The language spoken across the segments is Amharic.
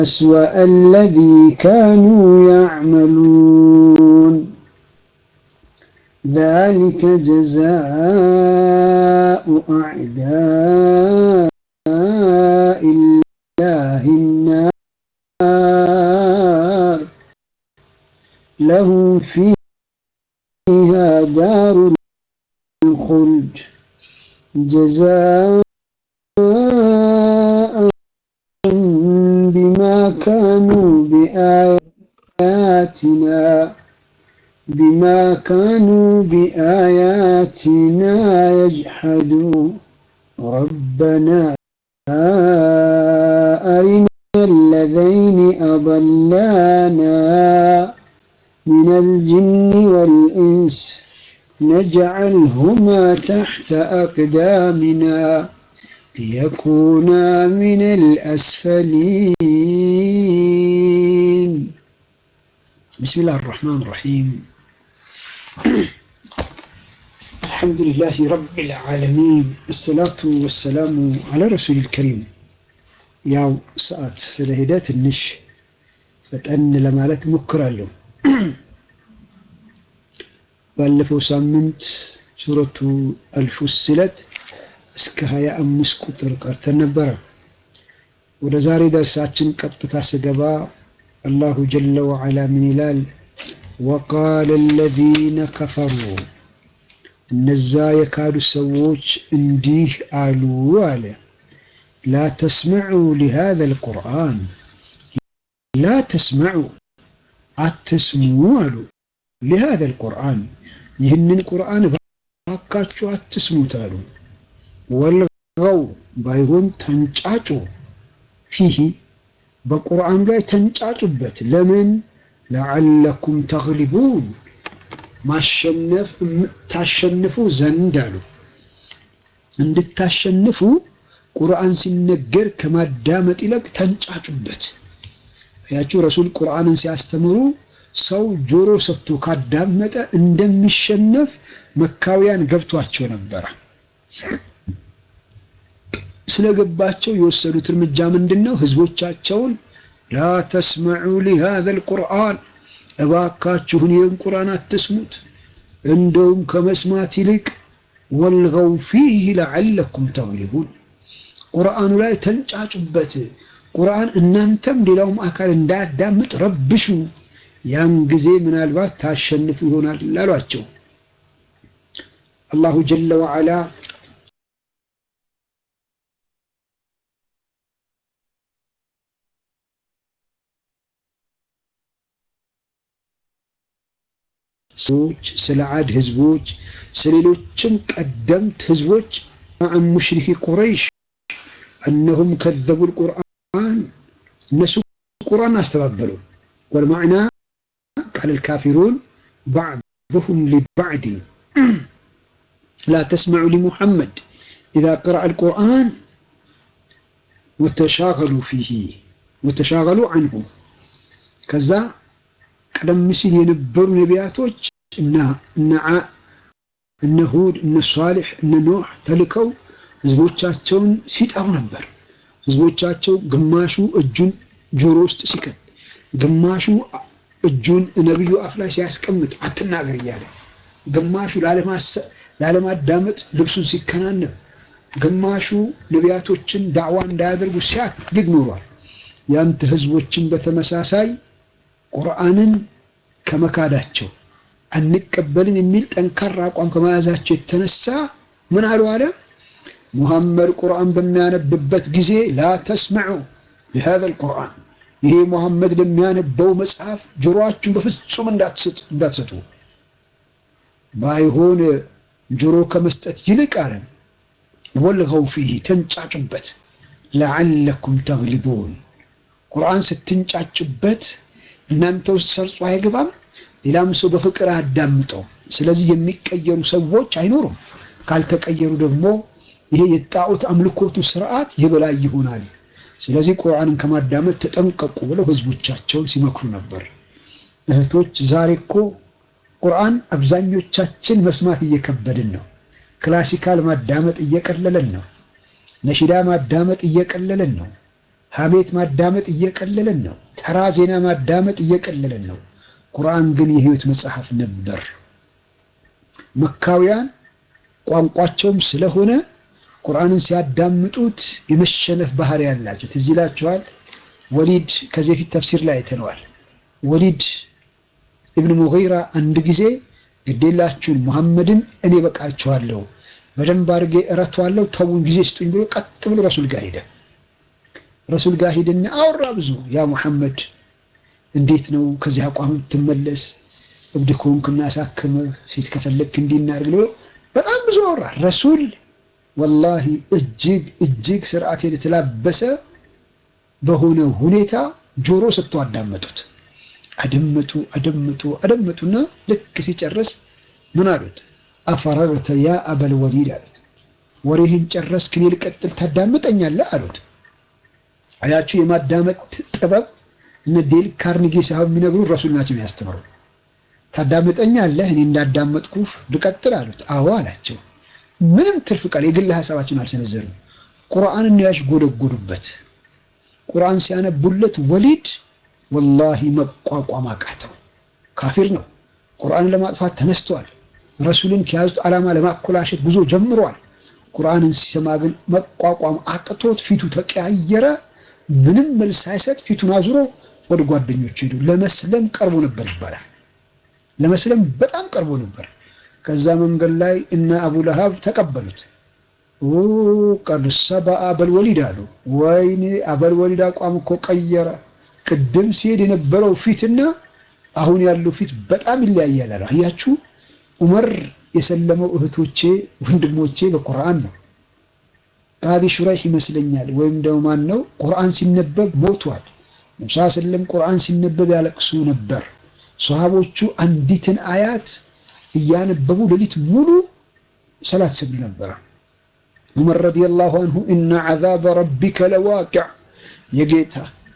أسوأ الذي كانوا يعملون ذلك جزاء أعداء الله النار لهم فيها دار الخلد جزاء بما كانوا بآياتنا بما كانوا بآياتنا يجحدون ربنا أرنا الذين أضلانا من الجن والإنس نجعلهما تحت أقدامنا ليكونا من الأسفلين بسم الله الرحمن الرحيم الحمد لله رب العالمين الصلاة والسلام على رسول الكريم ያው ሰዓት ስለሄደ ትንሽ ፈጠን ለማለት ሞክራለሁ። ባለፈው ሳምንት ሱረቱ አልፉስለት እስከ ሀያ አምስት ቁጥር ቀርተን ነበረ። ወደ ዛሬ ደርሳችን ቀጥታ ስገባ አላሁ ጀለ ወዓላ ምን ይላል? ወቃለ አለዚነ ከፈሩ እነዛ የካዱ ሰዎች እንዲህ አሉ አለ ላ ተስመዑ ሊሃዘ ልቁርአን ላ ተስመዑ አትስሙ አሉ ሊሃዘ ልቁርአን ይህንን ቁርአን ባካችሁ አትስሙት አሉ ወልገው ባይሆን ተንጫጩ ፊሂ በቁርአኑ ላይ ተንጫጩበት ለምን ለዓለኩም ተግሊቡን ማሸነፍ ታሸንፉ ዘንድ አሉ እንድታሸንፉ ቁርአን ሲነገር ከማዳመጥ ይልቅ ተንጫጩበት ያችሁ ረሱል ቁርአንን ሲያስተምሩ ሰው ጆሮ ሰጥቶ ካዳመጠ እንደሚሸነፍ መካውያን ገብቷቸው ነበረ ስለገባቸው የወሰዱት እርምጃ ምንድን ነው ህዝቦቻቸውን ላ ተስመዑ ሊሃዘ ልቁርአን እባካችሁን ይህን ቁርአን አትስሙት እንደውም ከመስማት ይልቅ ወልገው ፊህ ለዓለኩም ተግሊቡን ቁርአኑ ላይ ተንጫጩበት ቁርአን እናንተም ሌላውም አካል እንዳያዳምጥ ረብሹ ያን ጊዜ ምናልባት ታሸንፉ ይሆናል አሏቸው አላሁ ጀለ ወዓላ ሰዎች ስለ አድ ህዝቦች ስለሌሎችም ቀደምት ህዝቦች عن مشرك قريش أنهم كذبوا القرآن الناس القرآن استبابلوا والمعنى قال الكافرون بعضهم لبعض لا تسمعوا لمحمد إذا قرأ القرآن وتشاغلوا فيه وتشاغلوا عنه كذا ቀደም ሲል የነበሩ ነቢያቶች እና እነ ሁድ እነ ሷሊሕ እነ ኖህ ተልከው ህዝቦቻቸውን ሲጠሩ ነበር። ህዝቦቻቸው ግማሹ እጁን ጆሮ ውስጥ ሲከት፣ ግማሹ እጁን ነቢዩ አፍ ላይ ሲያስቀምጥ አትናገር እያለ፣ ግማሹ ላለማዳመጥ ልብሱን ሲከናነብ፣ ግማሹ ነቢያቶችን ዳዕዋ እንዳያደርጉ ሲያግድ ኖሯል። ያንተ ህዝቦችን በተመሳሳይ ቁርአንን ከመካዳቸው አንቀበልም የሚል ጠንካራ አቋም ከመያዛቸው የተነሳ ምን አሉ አለ ሙሐመድ ቁርአን በሚያነብበት ጊዜ ላ ተስመዑ ለሃذا القرآن ይሄ ሙሐመድ ለሚያነበው መጽሐፍ ጆሮአችሁን በፍጹም እንዳትሰጡ ባይሆን ጆሮ ከመስጠት ይልቅ አለ ወልገው ፊህ ተንጫጩበት ለዓለኩም ተግሊቡን ቁርአን ስትንጫጩበት እናንተ ውስጥ ሰርጾ አይገባም፣ ሌላም ሰው በፍቅር አያዳምጠው። ስለዚህ የሚቀየሩ ሰዎች አይኖሩም። ካልተቀየሩ ደግሞ ይሄ የጣዖት አምልኮቱ ስርዓት የበላይ ይሆናል። ስለዚህ ቁርአንን ከማዳመጥ ተጠንቀቁ ብለው ህዝቦቻቸውን ሲመክሩ ነበር። እህቶች ዛሬ እኮ ቁርአን አብዛኞቻችን መስማት እየከበድን ነው። ክላሲካል ማዳመጥ እየቀለለን ነው። ነሺዳ ማዳመጥ እየቀለለን ነው። ሀሜት ማዳመጥ እየቀለለን ነው። ተራ ዜና ማዳመጥ እየቀለለን ነው። ቁርአን ግን የህይወት መጽሐፍ ነበር። መካውያን ቋንቋቸውም ስለሆነ ቁርአንን ሲያዳምጡት የመሸነፍ ባህሪ ያላቸው ትዝ ይላችኋል። ወሊድ ከዚህ በፊት ተፍሲር ላይ አይተነዋል። ወሊድ ኢብን ሙጊራ አንድ ጊዜ ግዴላችሁን ሙሐመድን እኔ በቃችኋለሁ፣ በደንብ አድርጌ እረቷለሁ፣ ተውን ጊዜ ስጡኝ ብሎ ቀጥ ብሎ ረሱል ጋር ሄደ። ረሱል ጋር ሄደና አወራ ብዙ። ያ ሙሐመድ እንዴት ነው ከዚህ አቋም ትመለስ? እብድ ከሆንክ እናሳክምህ፣ ሴት ከፈለግክ እንዲናርግ ብሎ በጣም ብዙ አወራ። ረሱል ወላሂ እጅግ እጅግ ስርዓት የተላበሰ በሆነ ሁኔታ ጆሮ ሰጥቶ አዳመጡት። አደመጡ አደመጡ አደመጡና ልክ ሲጨርስ ምን አሉት? አፈረግተ ያ አበል ወሊድ አሉት። ወሬህን ጨረስክ፣ እኔ ልቀጥል ታዳምጠኛለህ አሉት። አያችሁ የማዳመጥ ጥበብ እነ ዴል ካርኒጌ ሳይሆን የሚነግሩ ረሱል ናቸው የሚያስተምሩ። ታዳምጠኛለህ እኔ እንዳዳመጥኩ ልቀጥል አሉት። አዎ አላቸው። ምንም ትርፍ ቃል የግል ሀሳባቸውን አልሰነዘሩም። ቁርአንን ነው ያሽጎደጎዱበት። ቁርአን ሲያነቡለት ወሊድ ወላሂ መቋቋም አቃተው። ካፊር ነው። ቁርአንን ለማጥፋት ተነስተዋል። ረሱልን ከያዙት ዓላማ ለማኮላሸት ጉዞ ጀምሯል። ቁርአንን ሲሰማ ግን መቋቋም አቅቶት ፊቱ ተቀያየረ። ምንም መልስ ሳይሰጥ ፊቱን አዙሮ ወደ ጓደኞቹ ሄዱ። ለመስለም ቀርቦ ነበር ይባላል። ለመስለም በጣም ቀርቦ ነበር። ከዛ መንገድ ላይ እነ አቡ ለሃብ ተቀበሉት። ቀድ ሰበአ አበልወሊድ አሉ። ወይኔ አበልወሊድ አቋም እኮ ቀየረ። ቅድም ሲሄድ የነበረው ፊትና አሁን ያለው ፊት በጣም ይለያያል አሉ። አያችሁ ዑመር የሰለመው እህቶቼ ወንድሞቼ በቁርአን ነው። ቃዲ ሹራይህ ይመስለኛል ወይም ደግሞ ማን ነው ቁርአን ሲነበብ ሞቷል። ነብዩ ሰለም ቁርአን ሲነበብ ያለቅሱ ነበር። ሰሃቦቹ አንዲትን አያት እያነበቡ ሌሊት ሙሉ ሰላት ሰግዱ ነበር። ዑመር ረዲየላሁ አንሁ ኢነ ዐዛበ ረቢከ ለዋቂዕ የጌታ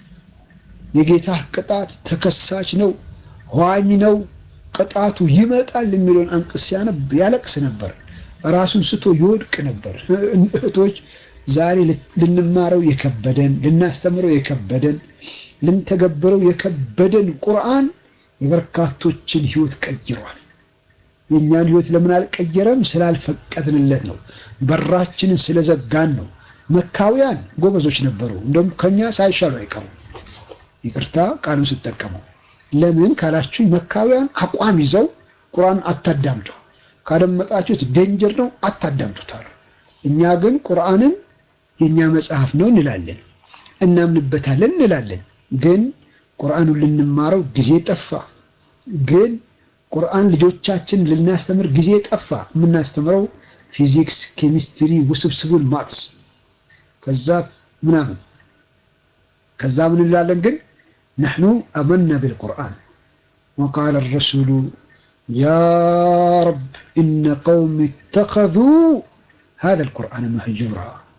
የጌታ ቅጣት ተከሳች ነው፣ ኋኝ ነው፣ ቅጣቱ ይመጣል የሚለውን አንቀጽ ሲያነብ ያለቅስ ነበር። ራሱን ስቶ ይወድቅ ነበር። እህቶች ዛሬ ልንማረው የከበደን ልናስተምረው የከበደን ልንተገብረው የከበደን ቁርአን የበርካቶችን ህይወት ቀይሯል። የእኛን ህይወት ለምን አልቀየረም? ስላልፈቀድንለት ነው። በራችንን ስለዘጋን ነው። መካውያን ጎበዞች ነበሩ። እንደውም ከኛ ሳይሻሉ አይቀሩም። ይቅርታ ቃሉን ስጠቀመው ለምን ካላችሁኝ፣ መካውያን አቋም ይዘው ቁርአን አታዳምጡ፣ ካደመጣችሁት ዴንጀር ነው አታዳምጡታል። እኛ ግን ቁርአንን የእኛ መጽሐፍ ነው እንላለን፣ እናምንበታለን እንላለን። ግን ቁርአኑን ልንማረው ጊዜ ጠፋ። ግን ቁርአን ልጆቻችን ልናስተምር ጊዜ ጠፋ። የምናስተምረው ፊዚክስ፣ ኬሚስትሪ፣ ውስብስቡን ማትስ ከዛ ምናምን ከዛ ምን እንላለን ግን ነሕኑ አመና ቢልቁርአን ወቃለ ረሱሉ ያ ረብ ኢነ ቀውም ኢተኸዙ ሃዛ ልቁርአን መህጁራ።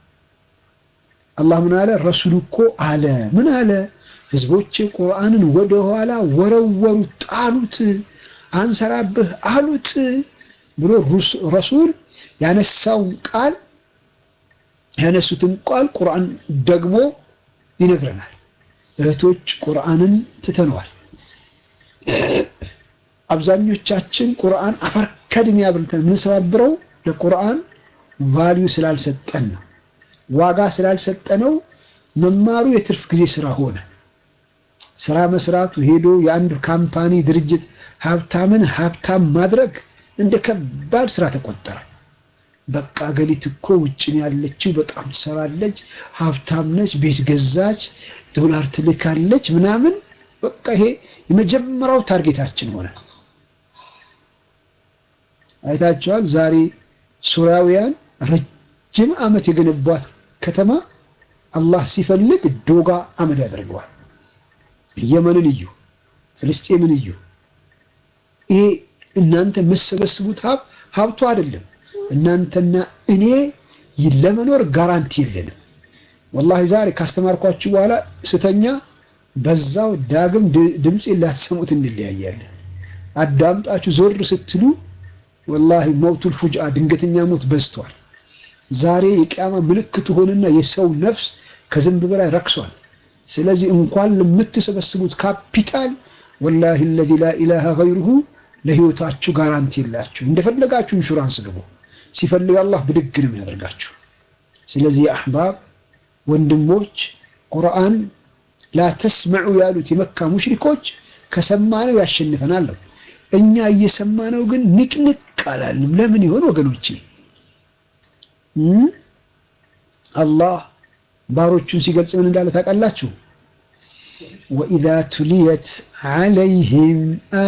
አላህ ምን አለ? ረሱሉ እኮ አለ ምን አለ? ህዝቦቼ ቁርአንን ወደኋላ ወረወሩት፣ ጣሉት፣ አንሰራብህ አሉት ብሎ ረሱል ያነሳውን ቃል ያነሱትን ቃል ቁርአን ደግሞ ይነግረናል። እህቶች ቁርአንን ትተነዋል። አብዛኞቻችን ቁርአን አፈር ከድሜ አብልተን የምንሰባብረው ለቁርአን ቫልዩ ስላልሰጠን ነው። ዋጋ ስላልሰጠነው መማሩ የትርፍ ጊዜ ስራ ሆነ። ስራ መስራቱ ሄዶ የአንድ ካምፓኒ ድርጅት ሀብታምን ሀብታም ማድረግ እንደ ከባድ ስራ ተቆጠረ። በቃ ገሊት እኮ ውጭ ነው ያለችው፣ በጣም ትሰራለች፣ ሀብታም ነች፣ ቤት ገዛች፣ ዶላር ትልካለች ምናምን። በቃ ይሄ የመጀመሪያው ታርጌታችን ሆነ። አይታቸዋል። ዛሬ ሱሪያውያን ረጅም ዓመት የገነቧት ከተማ አላህ ሲፈልግ ዶጋ አመድ ያደርገዋል። የመንን እዩ፣ ፍልስጤምን እዩ። ይሄ እናንተ የምትሰበስቡት ሀብ ሀብቱ አይደለም። እናንተና እኔ ለመኖር ጋራንቲ የለንም። ወላሂ ዛሬ ካስተማርኳችሁ በኋላ ስተኛ በዛው ዳግም ድምፅ ላትሰሙት እንለያያለን። አዳምጣችሁ ዞር ስትሉ ወላሂ መውቱል ፉጅአ ድንገተኛ ሞት በዝቷል። ዛሬ የቅያማ ምልክት ሆነና የሰው ነፍስ ከዝንብ በላይ ረክሷል። ስለዚህ እንኳን ለምትሰበስቡት ካፒታል ወላሂ አለዚ ላ ኢላሃ ገይሩሁ ለህይወታችሁ ጋራንቲ የላችሁ። እንደፈለጋችሁ ኢንሹራንስ ግቡ፣ ሲፈልግ አላህ ብድግ ነው የሚያደርጋችሁ። ስለዚህ የአሕባብ ወንድሞች ቁርአን ላ ተስመዑ ያሉት የመካ ሙሽሪኮች ከሰማነው ያሸንፈናል። እኛ እየሰማነው ግን ንቅንቅ አላልንም። ለምን ይሆን ወገኖቼ? አላህ ባሮቹን ሲገልጽ ምን እንዳለ ታውቃላችሁ? ወኢዛ ቱሊየት ዐለይሂም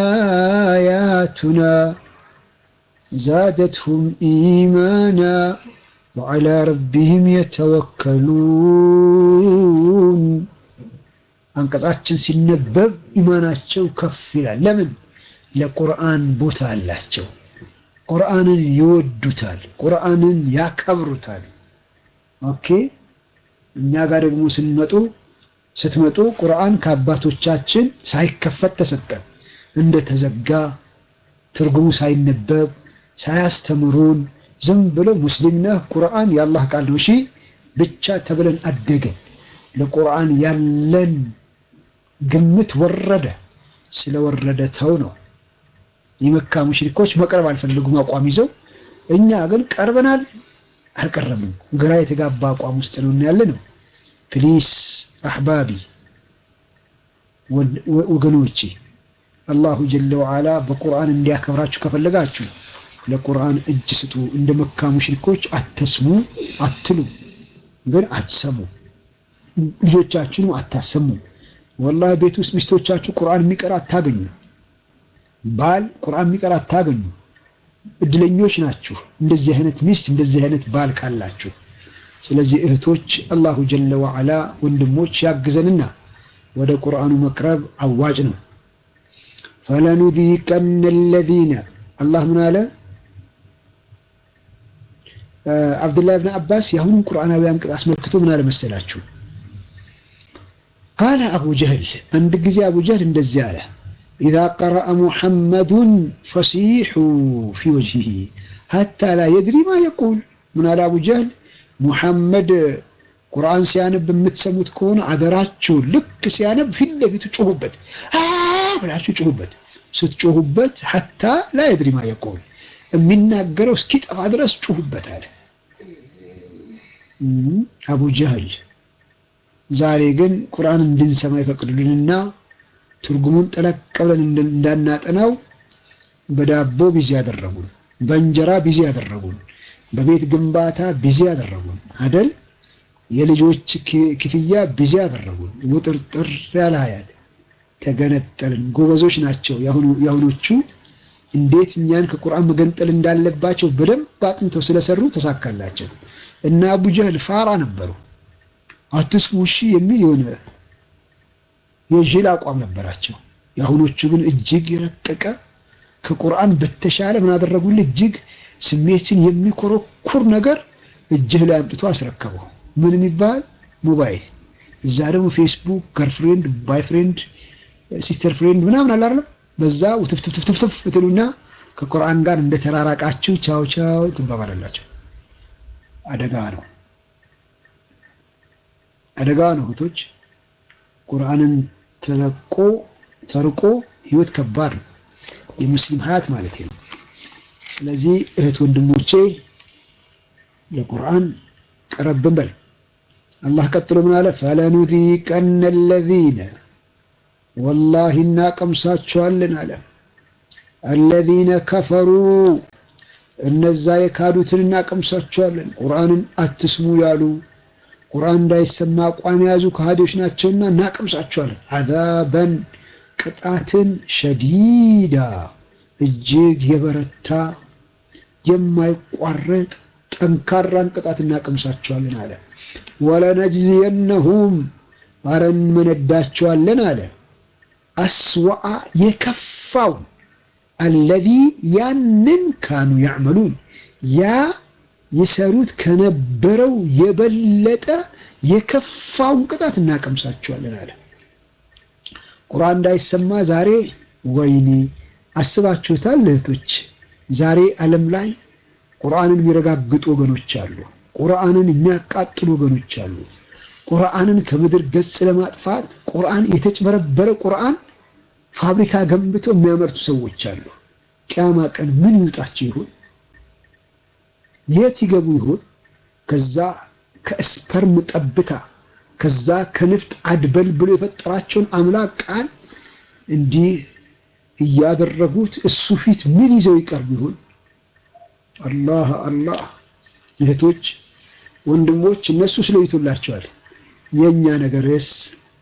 አያቱና ዛደትሁም ኢማና ወዐላ ረቢህም የተወከሉን። አንቀጻችን ሲነበብ ኢማናቸው ከፍ ይላል። ለምን? ለቁርአን ቦታ አላቸው። ቁርአንን ይወዱታል። ቁርአንን ያከብሩታል። ኦኬ እኛ ጋር ደግሞ ስንመጡ ስትመጡ ቁርአን ከአባቶቻችን ሳይከፈት ተሰጠን፣ እንደተዘጋ ትርጉሙ ሳይነበብ ሳያስተምሩን ዝም ብሎ ሙስሊም ነህ ቁርአን የአላህ ቃል ነው እሺ ብቻ ተብለን አደገን። ለቁርአን ያለን ግምት ወረደ። ስለወረደ ተው ነው። የመካ ሙሽሪኮች መቅረብ አልፈለጉም አቋም ይዘው፣ እኛ ግን ቀርበናል አልቀረብንም። ግራ የተጋባ አቋም ውስጥ ነው ያለ ነው። ፕሊስ አሕባቢ ወገኖቼ አላሁ ጀለ ወዓላ በቁርአን እንዲያከብራችሁ ከፈለጋችሁ ለቁርአን እጅ ስጡ። እንደ መካ ሙሽሪኮች አተስሙ አትሉ፣ ግን አትሰሙ። ልጆቻችሁንም አታሰሙ። ወላሂ ቤት ውስጥ ሚስቶቻችሁ ቁርአን የሚቀራ አታገኙ። ባል ቁርአን የሚቀራ አታገኙ። እድለኞች ናችሁ እንደዚህ አይነት ሚስት እንደዚህ አይነት ባል ካላችሁ። ስለዚህ እህቶች አላሁ ጀለ ወዓላ ወንድሞች ያግዘንና ወደ ቁርአኑ መቅረብ አዋጭ ነው። ፈለኑዚቀነ አለዚነ አላህ ምን አለ? አብዱላህ ብን አባስ የአሁኑን ቁርአናዊ አንቀጽ አስመልክቶ ምን አለ መሰላችሁ? ቃለ አቡ ጀህል አንድ ጊዜ አቡ ጀህል እንደዚህ አለ ኢዛ ቀረአ ሙሐመዱን ፈሲሑ ፊ ወጅሂ ሀታ ላ የድሪ ማ የቁል ምን አለ አቡ ጀህል ሙሐመድ ቁርአን ሲያነብ የምትሰሙት ከሆነ አደራችሁ ልክ ሲያነብ ፊት ለፊቱ ጮሁበት ብላችሁ ጮሁበት ስትጮሁበት ሀታ ላ የድሪ ማ የቁል የሚናገረው እስኪጠፋ ድረስ ጮሁበት አለ አቡ ጀህል ዛሬ ግን ቁርአን እንድንሰማ ይፈቅዱልንና ትርጉሙን ጠለቅ ብለን እንዳናጠናው በዳቦ ቢዚ ያደረጉን፣ በእንጀራ ቢዚ ያደረጉን፣ በቤት ግንባታ ቢዚ ያደረጉን አደል? የልጆች ክፍያ ቢዚ ያደረጉን። ውጥርጥር ያለ ሀያት ተገነጠልን። ጎበዞች ናቸው የአሁኖቹ። እንዴት እኛን ከቁርአን መገንጠል እንዳለባቸው በደንብ አጥንተው ስለሰሩ ተሳካላቸው። እና አቡ ጀህል ፋራ ነበሩ። አትስሙ እሺ የሚል የሆነ የጅል አቋም ነበራቸው። የአሁኖቹ ግን እጅግ የረቀቀ ከቁርአን በተሻለ ምን አደረጉልህ? እጅግ ስሜትን የሚኮረኩር ነገር እጅህ ላይ አምጥቶ አስረከበው። ምን የሚባል ሞባይል፣ እዛ ደግሞ ፌስቡክ፣ ገርፍሬንድ፣ ባይፍሬንድ፣ ሲስተር ፍሬንድ ምናምን አለ አይደል? በዛ ውትፍትፍትፍትፍ ትሉና ከቁርአን ጋር እንደተራራቃችሁ ቻው ቻው ትባባላላችሁ። አደጋ ነው፣ አደጋ ነው እህቶች። ቁርአንን ተለቆ ተርቆ ህይወት ከባድ ነው። የሙስሊም ሀያት ማለት ነው። ስለዚህ እህት ወንድሞቼ ለቁርአን ቀረብን በል። አላህ ቀጥሎ ምን አለ? ፈለኑዚቀነ አለዚነ ወላሂ እናቀምሳቸዋለን አለ። አለዚነ ከፈሩ እነዛ የካዱትን እናቀምሳቸዋለን። ቁርአንን አትስሙ ያሉ ቁርአን እንዳይሰማ አቋም የያዙ ከሃዲዎች ናቸውና እናቀምሳቸዋለን። አዛበን ቅጣትን ሸዲዳ እጅግ የበረታ የማይቋረጥ ጠንካራን ቅጣት እናቀምሳቸዋለን አለ። ወለነጅዚየነሁም አረ እንመነዳቸዋለን አለ። አስወአ የከፋውን አለዚ ያንን ካኑ ያዕመሉን ያ የሰሩት ከነበረው የበለጠ የከፋውን ቅጣት እናቀምሳቸዋለን አለ። ቁርአን እንዳይሰማ ዛሬ ወይኔ አስባችሁታል እህቶች? ዛሬ ዓለም ላይ ቁርአንን የሚረጋግጡ ወገኖች አሉ። ቁርአንን የሚያቃጥሉ ወገኖች አሉ። ቁርአንን ከምድር ገጽ ለማጥፋት ቁርአን የተጭበረበረ ቁርአን ፋብሪካ ገንብተው የሚያመርቱ ሰዎች አሉ። ቅያማ ቀን ምን ይውጣቸው ይሆን? የት ይገቡ ይሆን? ከዛ ከስፐርም ጠብታ ከዛ ከንፍጥ አድበል ብሎ የፈጠራቸውን አምላክ ቃል እንዲህ እያደረጉት እሱ ፊት ምን ይዘው ይቀርቡ ይሆን? አላህ አላህ። እህቶች ወንድሞች፣ እነሱ ስለይቶላቸዋል። የኛ ነገርስ?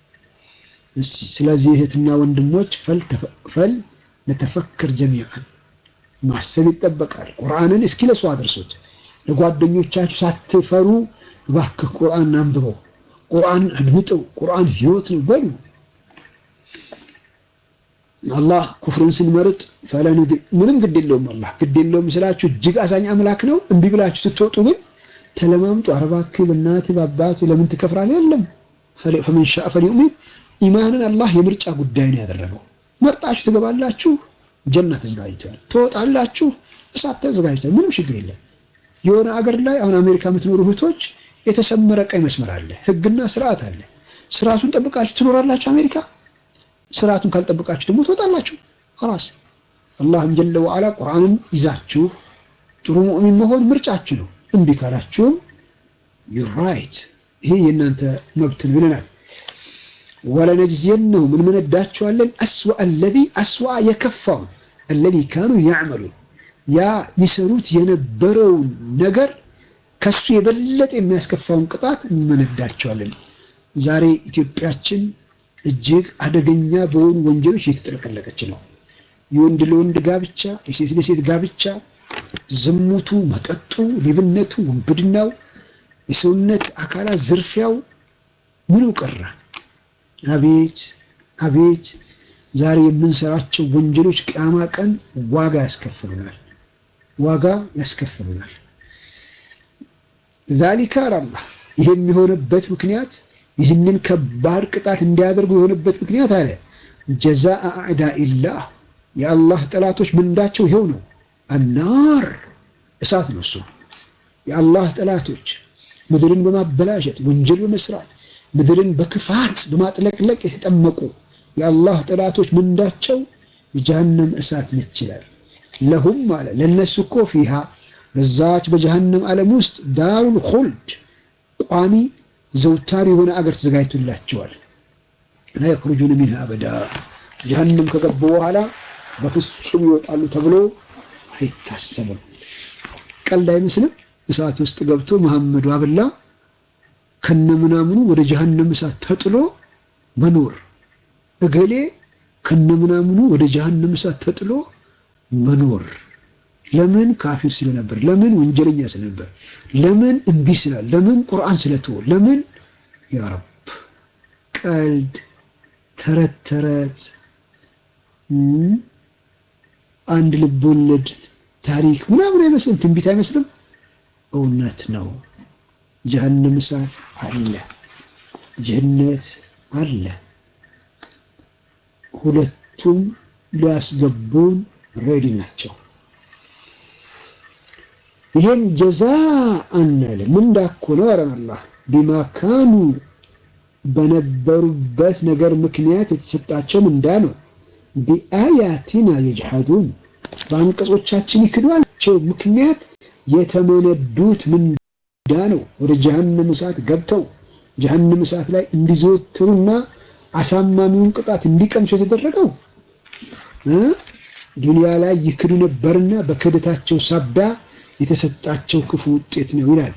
ስለዚህ እህትና ወንድሞች ፈል ነተፈክር ጀሚዓን ማሰብ ይጠበቃል። ቁርአንን እስኪ ለሱ አድርሱት። ለጓደኞቻችሁ ሳትፈሩ እባክህ ቁርአን አንብበው፣ ቁርአን አድምጠው፣ ቁርአን ህይወት ነው በሉ። አላህ ኩፍርን ስንመርጥ ፈለን ምንም ግድ የለውም። አላህ ግድ የለውም ስላችሁ እጅግ አዛኝ አምላክ ነው። እምቢ ብላችሁ ስትወጡ ግን ተለማምጡ። ኧረ እባክህ በእናትህ በአባትህ ለምን ትከፍራለህ? የለም ፈመን ሻአ ፈልዩእሚን። ኢማንን አላህ የምርጫ ጉዳይ ነው ያደረገው። መርጣችሁ ትገባላችሁ፣ ጀና ተዘጋጅቷል። ትወጣላችሁ፣ እሳት ተዘጋጅቷል። ምንም ችግር የለም። የሆነ አገር ላይ አሁን አሜሪካ የምትኖሩ እህቶች የተሰመረ ቀይ መስመር አለ፣ ህግና ስርዓት አለ። ስርዓቱን ጠብቃችሁ ትኖራላችሁ አሜሪካ ስርዓቱን ካልጠበቃችሁ ደግሞ ትወጣላችሁ። ኸላስ አላህም ጀለ ወዓላ ቁርአንን ይዛችሁ ጥሩ ሙእሚን መሆን ምርጫችሁ ነው። እምቢ ካላችሁም ዩር ራይት፣ ይሄ የእናንተ መብት ነው ብለናል። ወለነጅዚየነሁም እንመነዳቸዋለን አስዋ አለዚ አስዋ የከፋውን አለዚ ካኑ ያዕመሉን ያ ይሰሩት የነበረውን ነገር ከሱ የበለጠ የሚያስከፋውን ቅጣት እንመነዳቸዋለን። ዛሬ ኢትዮጵያችን እጅግ አደገኛ በሆኑ ወንጀሎች እየተጠለቀለቀች ነው። የወንድ ለወንድ ጋብቻ፣ የሴት ለሴት ጋብቻ፣ ዝሙቱ፣ መጠጡ፣ ሌብነቱ፣ ውንብድናው፣ የሰውነት አካላት ዝርፊያው ምኑ ቀረ? አቤት አቤት! ዛሬ የምንሰራቸው ወንጀሎች ቅያማ ቀን ዋጋ ያስከፍሉናል፣ ዋጋ ያስከፍሉናል። ዛሊካ አላህ ይሄ የሚሆንበት ምክንያት ይህንን ከባድ ቅጣት እንዲያደርጉ የሆነበት ምክንያት አለ ጀዛአ አዕዳኢላህ የአላህ ጠላቶች ምንዳቸው ይኸው ነው። አናር እሳት ነው። እሱ የአላህ ጠላቶች ምድርን በማበላሸት ወንጀል በመስራት ምድርን በክፋት በማጥለቅለቅ የተጠመቁ የአላህ ጠላቶች ምንዳቸው የጀሃነም እሳት ነች ይላል። ለሁም አለ ለነሱ እኮ ፊሃ በዛች በጀሃነም ዓለም ውስጥ ዳሩል ኹልድ ቋሚ ዘውታሪ የሆነ አገር ተዘጋጅቶላቸዋል። ላ የኽሩጁነ ሚንሃ አበዳ ጀሀነም ከገቡ በኋላ በፍጹም ይወጣሉ ተብሎ አይታሰብም። ቀልድ አይመስልም። እሳት ውስጥ ገብቶ መሐመዱ አብላ ከነምናምኑ ወደ ጀሀነም እሳት ተጥሎ መኖር፣ እገሌ ከነምናምኑ ወደ ጀሀነም እሳት ተጥሎ መኖር። ለምን ካፊር ስለነበር፣ ለምን ወንጀለኛ ስለነበር፣ ለምን እምቢ ስላል፣ ለምን ቁርአን ስለተወ፣ ለምን ያ ረብ ቀልድ ተረት ተረት አንድ ልብ ወለድ ታሪክ ምናምን አይመስልም፣ ትንቢት አይመስልም። እውነት ነው። ጀሀነም እሳት አለ፣ ጀነት አለ። ሁለቱም ሊያስገቡን ሬዲ ናቸው። ይሄን ጀዛ አናለ ምንዳ እኮ ነው አረን አላህ ቢማ ካኑ በነበሩበት ነገር ምክንያት የተሰጣቸው ምንዳ ነው። ቢአያቲና የጅሐዱን በአንቀጾቻችን ይክዷቸው ምክንያት የተመነዱት ምንዳ ነው። ወደ ጀሀነም እሳት ገብተው ጀሀነም እሳት ላይ እንዲዘወትሩና አሳማሚውን ቅጣት እንዲቀምሱ የተደረገው ዱንያ ላይ ይክዱ ነበርና በክህደታቸው ሳቢያ የተሰጣቸው ክፉ ውጤት ነው ይላል።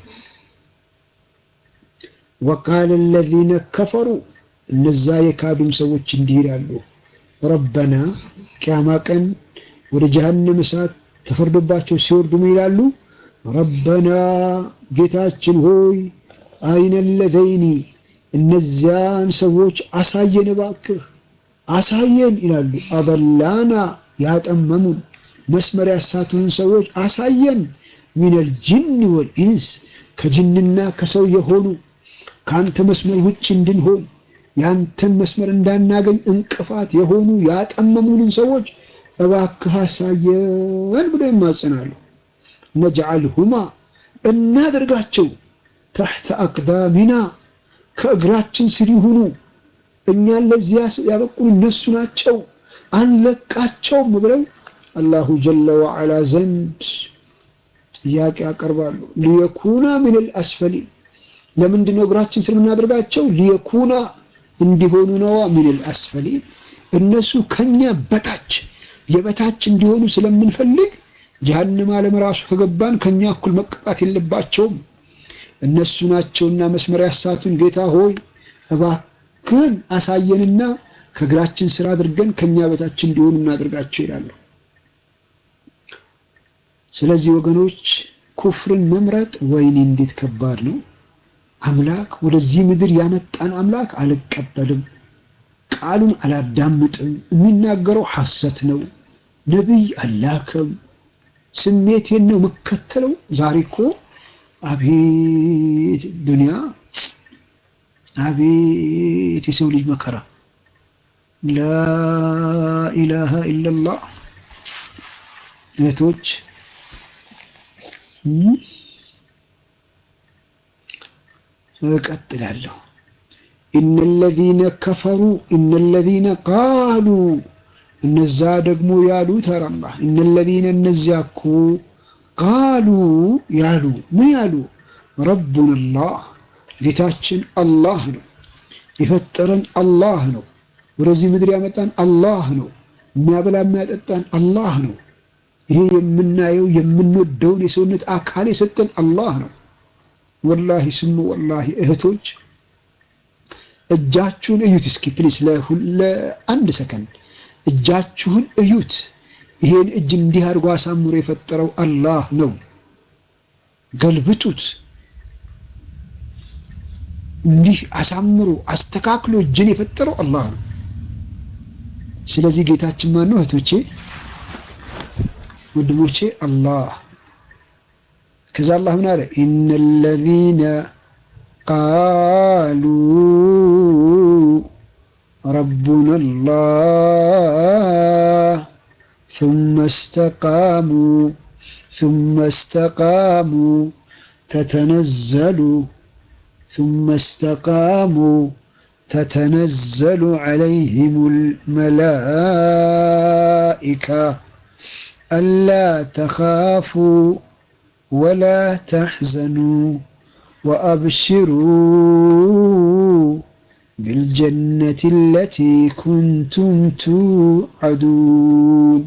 ወቃለ አለዚነ ከፈሩ እነዛ የካዱም ሰዎች እንዲህ ይላሉ፣ ረበና ቅያማ ቀን ወደ ጀሀነም እሳት ተፈርዶባቸው ሲወርዱ ምን ይላሉ? ረበና ጌታችን ሆይ አይነ ለዘይኒ እነዚያን ሰዎች አሳየን፣ እባክህ አሳየን ይላሉ። አበላና ያጠመሙን መስመር ያሳቱንን ሰዎች አሳየን። ሚነል ጅን ወልኢንስ ከጅንና ከሰው የሆኑ ከአንተ መስመር ውጭ እንድንሆን ያንተን መስመር እንዳናገኝ እንቅፋት የሆኑ ያጠመሙንን ሰዎች እባክህ አሳየን ብለው ይማጸናሉ። ነጅዓልሁማ እናደርጋቸው ተሕተ አቅዳሚና ከእግራችን ስር ይሁኑ። እኛን ለዚያ ያበቁን እነሱ ናቸው፣ አንለቃቸውም ብለው አላሁ ጀለ ወዐላ ዘንድ ጥያቄ ያቀርባሉ። ሊየኩና ሚነል አስፈሊን ለምንድን ነው እግራችን ስር የምናደርጋቸው? ሊየኩና እንዲሆኑ ነዋ። ሚነል አስፈሊን እነሱ ከኛ በታች የበታች እንዲሆኑ ስለምንፈልግ ጀሀነም ዓለም ራሱ ከገባን ከኛ እኩል መቀጣት የለባቸውም። እነሱ ናቸውና መስመር ያሳቱን። ጌታ ሆይ እባክህን አሳየንና ከእግራችን ስር አድርገን ከኛ በታች እንዲሆኑ እናድርጋቸው ይላሉ። ስለዚህ ወገኖች ኩፍርን መምረጥ ወይኔ እንዴት ከባድ ነው። አምላክ ወደዚህ ምድር ያመጣን አምላክ አልቀበልም፣ ቃሉን አላዳምጥም፣ የሚናገረው ሐሰት ነው፣ ነቢይ አላከም፣ ስሜቴን ነው የምከተለው። ዛሬ እኮ አቤት ዱንያ፣ አቤት የሰው ልጅ መከራ። ላኢላሃ ኢለላህ እህቶች እቀጥላለሁ። ኢነለዚነ ከፈሩ ኢነለዚነ ቃሉ እነዛ ደግሞ ያሉ ተራላ ኢነለዚነ እነዚያ እኮ ቃሉ ያሉ ምን ያሉ ረቡን አላህ ጌታችን አላህ ነው፣ የፈጠረን አላህ ነው፣ ወደዚህ ምድር ያመጣን አላህ ነው፣ የሚያበላ የሚያጠጣን አላህ ነው። ይሄ የምናየው የምንወደውን የሰውነት አካል የሰጠን አላህ ነው። ወላሂ ስሙ ወላሂ እህቶች እጃችሁን እዩት እስኪ ፕሊስ፣ ለአንድ ሰከንድ እጃችሁን እዩት። ይሄን እጅ እንዲህ አድርጎ አሳምሮ የፈጠረው አላህ ነው። ገልብጡት። እንዲህ አሳምሮ አስተካክሎ እጅን የፈጠረው አላህ ነው። ስለዚህ ጌታችን ማን ነው እህቶቼ? ወንድሞቼ አላህ ከዛ አላህ ምን አለ? ኢነለዚነ ቃሉ ረቡና አላህ ثم استقاموا ثم استقاموا تتنزل ثم استقاموا تتنزل عليهم الملائكة ألا تخافوا ولا تحزنوا وأبشروا بالجنة التي كنتم توعدون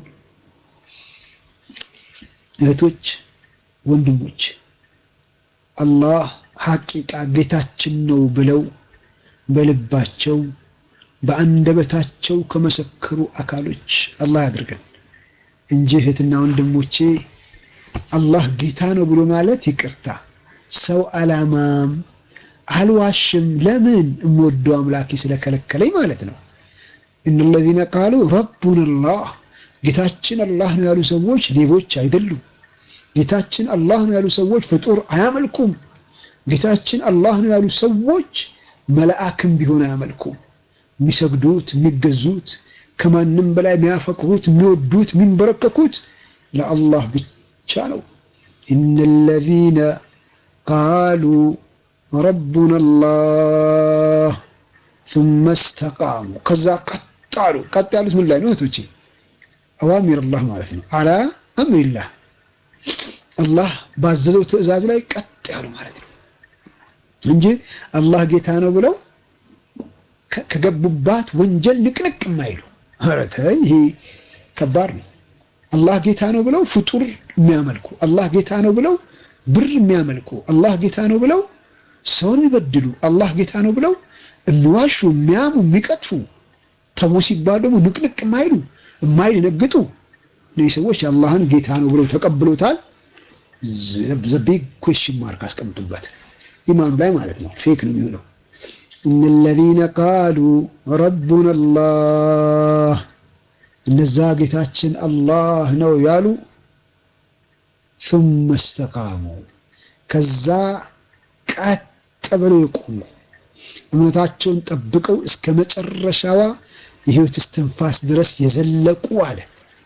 እህቶች ወንድሞች አላህ ሐቂቃ ጌታችን ነው ብለው በልባቸው በአንደበታቸው ከመሰከሩ አካሎች አላህ ያድርገን እንጂ እህትና ወንድሞቼ አላህ ጌታ ነው ብሎ ማለት ይቅርታ ሰው አላማም አልዋሽም። ለምን እምወደው አምላኬ ስለከለከለኝ ማለት ነው። እነለዚነ ቃሉ ረቡና አላህ ጌታችን አላህ ነው ያሉ ሰዎች ሌቦች አይደሉም። ጌታችን አላህ ነው ያሉ ሰዎች ፍጡር አያመልኩም። ጌታችን አላህ ነው ያሉ ሰዎች መልአክም ቢሆን አያመልኩም። የሚሰግዱት የሚገዙት፣ ከማንም በላይ የሚያፈቅሩት፣ የሚወዱት፣ የሚንበረከኩት ለአላህ ብቻ ነው። ኢነለዚነ ቃሉ ረቡና አላህ ثم استقاموا ከዛ ቀጥ አሉ። ቀጥ ያሉት ምን ላይ ነው እህቶቼ? አዋሚር አላህ ማለት ነው። አላ አምሪላህ አላህ ባዘዘው ትዕዛዝ ላይ ቀጥ ያሉ ማለት ነው እንጂ አላህ ጌታ ነው ብለው ከገቡባት ወንጀል ንቅንቅ የማይሉ ኧረ ተይ፣ ይሄ ከባድ ነው። አላህ ጌታ ነው ብለው ፍጡር የሚያመልኩ አላህ ጌታ ነው ብለው ብር የሚያመልኩ አላህ ጌታ ነው ብለው ሰውን የሚበድሉ አላህ ጌታ ነው ብለው የሚዋሹ የሚያሙ የሚቀጥፉ ተው ሲባል ደግሞ ንቅንቅ የማይሉ የማይደነግጡ እነዚህ ሰዎች አላህን ጌታ ነው ብለው ተቀብሎታል። ዘቢግ ኩዌሽን ማርክ አስቀምጡበት ኢማኑ ላይ ማለት ነው። ፌክ ነው የሚሆነው። እነለዚነ ቃሉ ረቡና አላህ እነዛ ጌታችን አላህ ነው ያሉ ثم استقاموا ከዛ ቀጥ ብለው የቆሙ እምነታቸውን ጠብቀው እስከ መጨረሻዋ የህይወት እስትንፋስ ድረስ የዘለቁ አለ።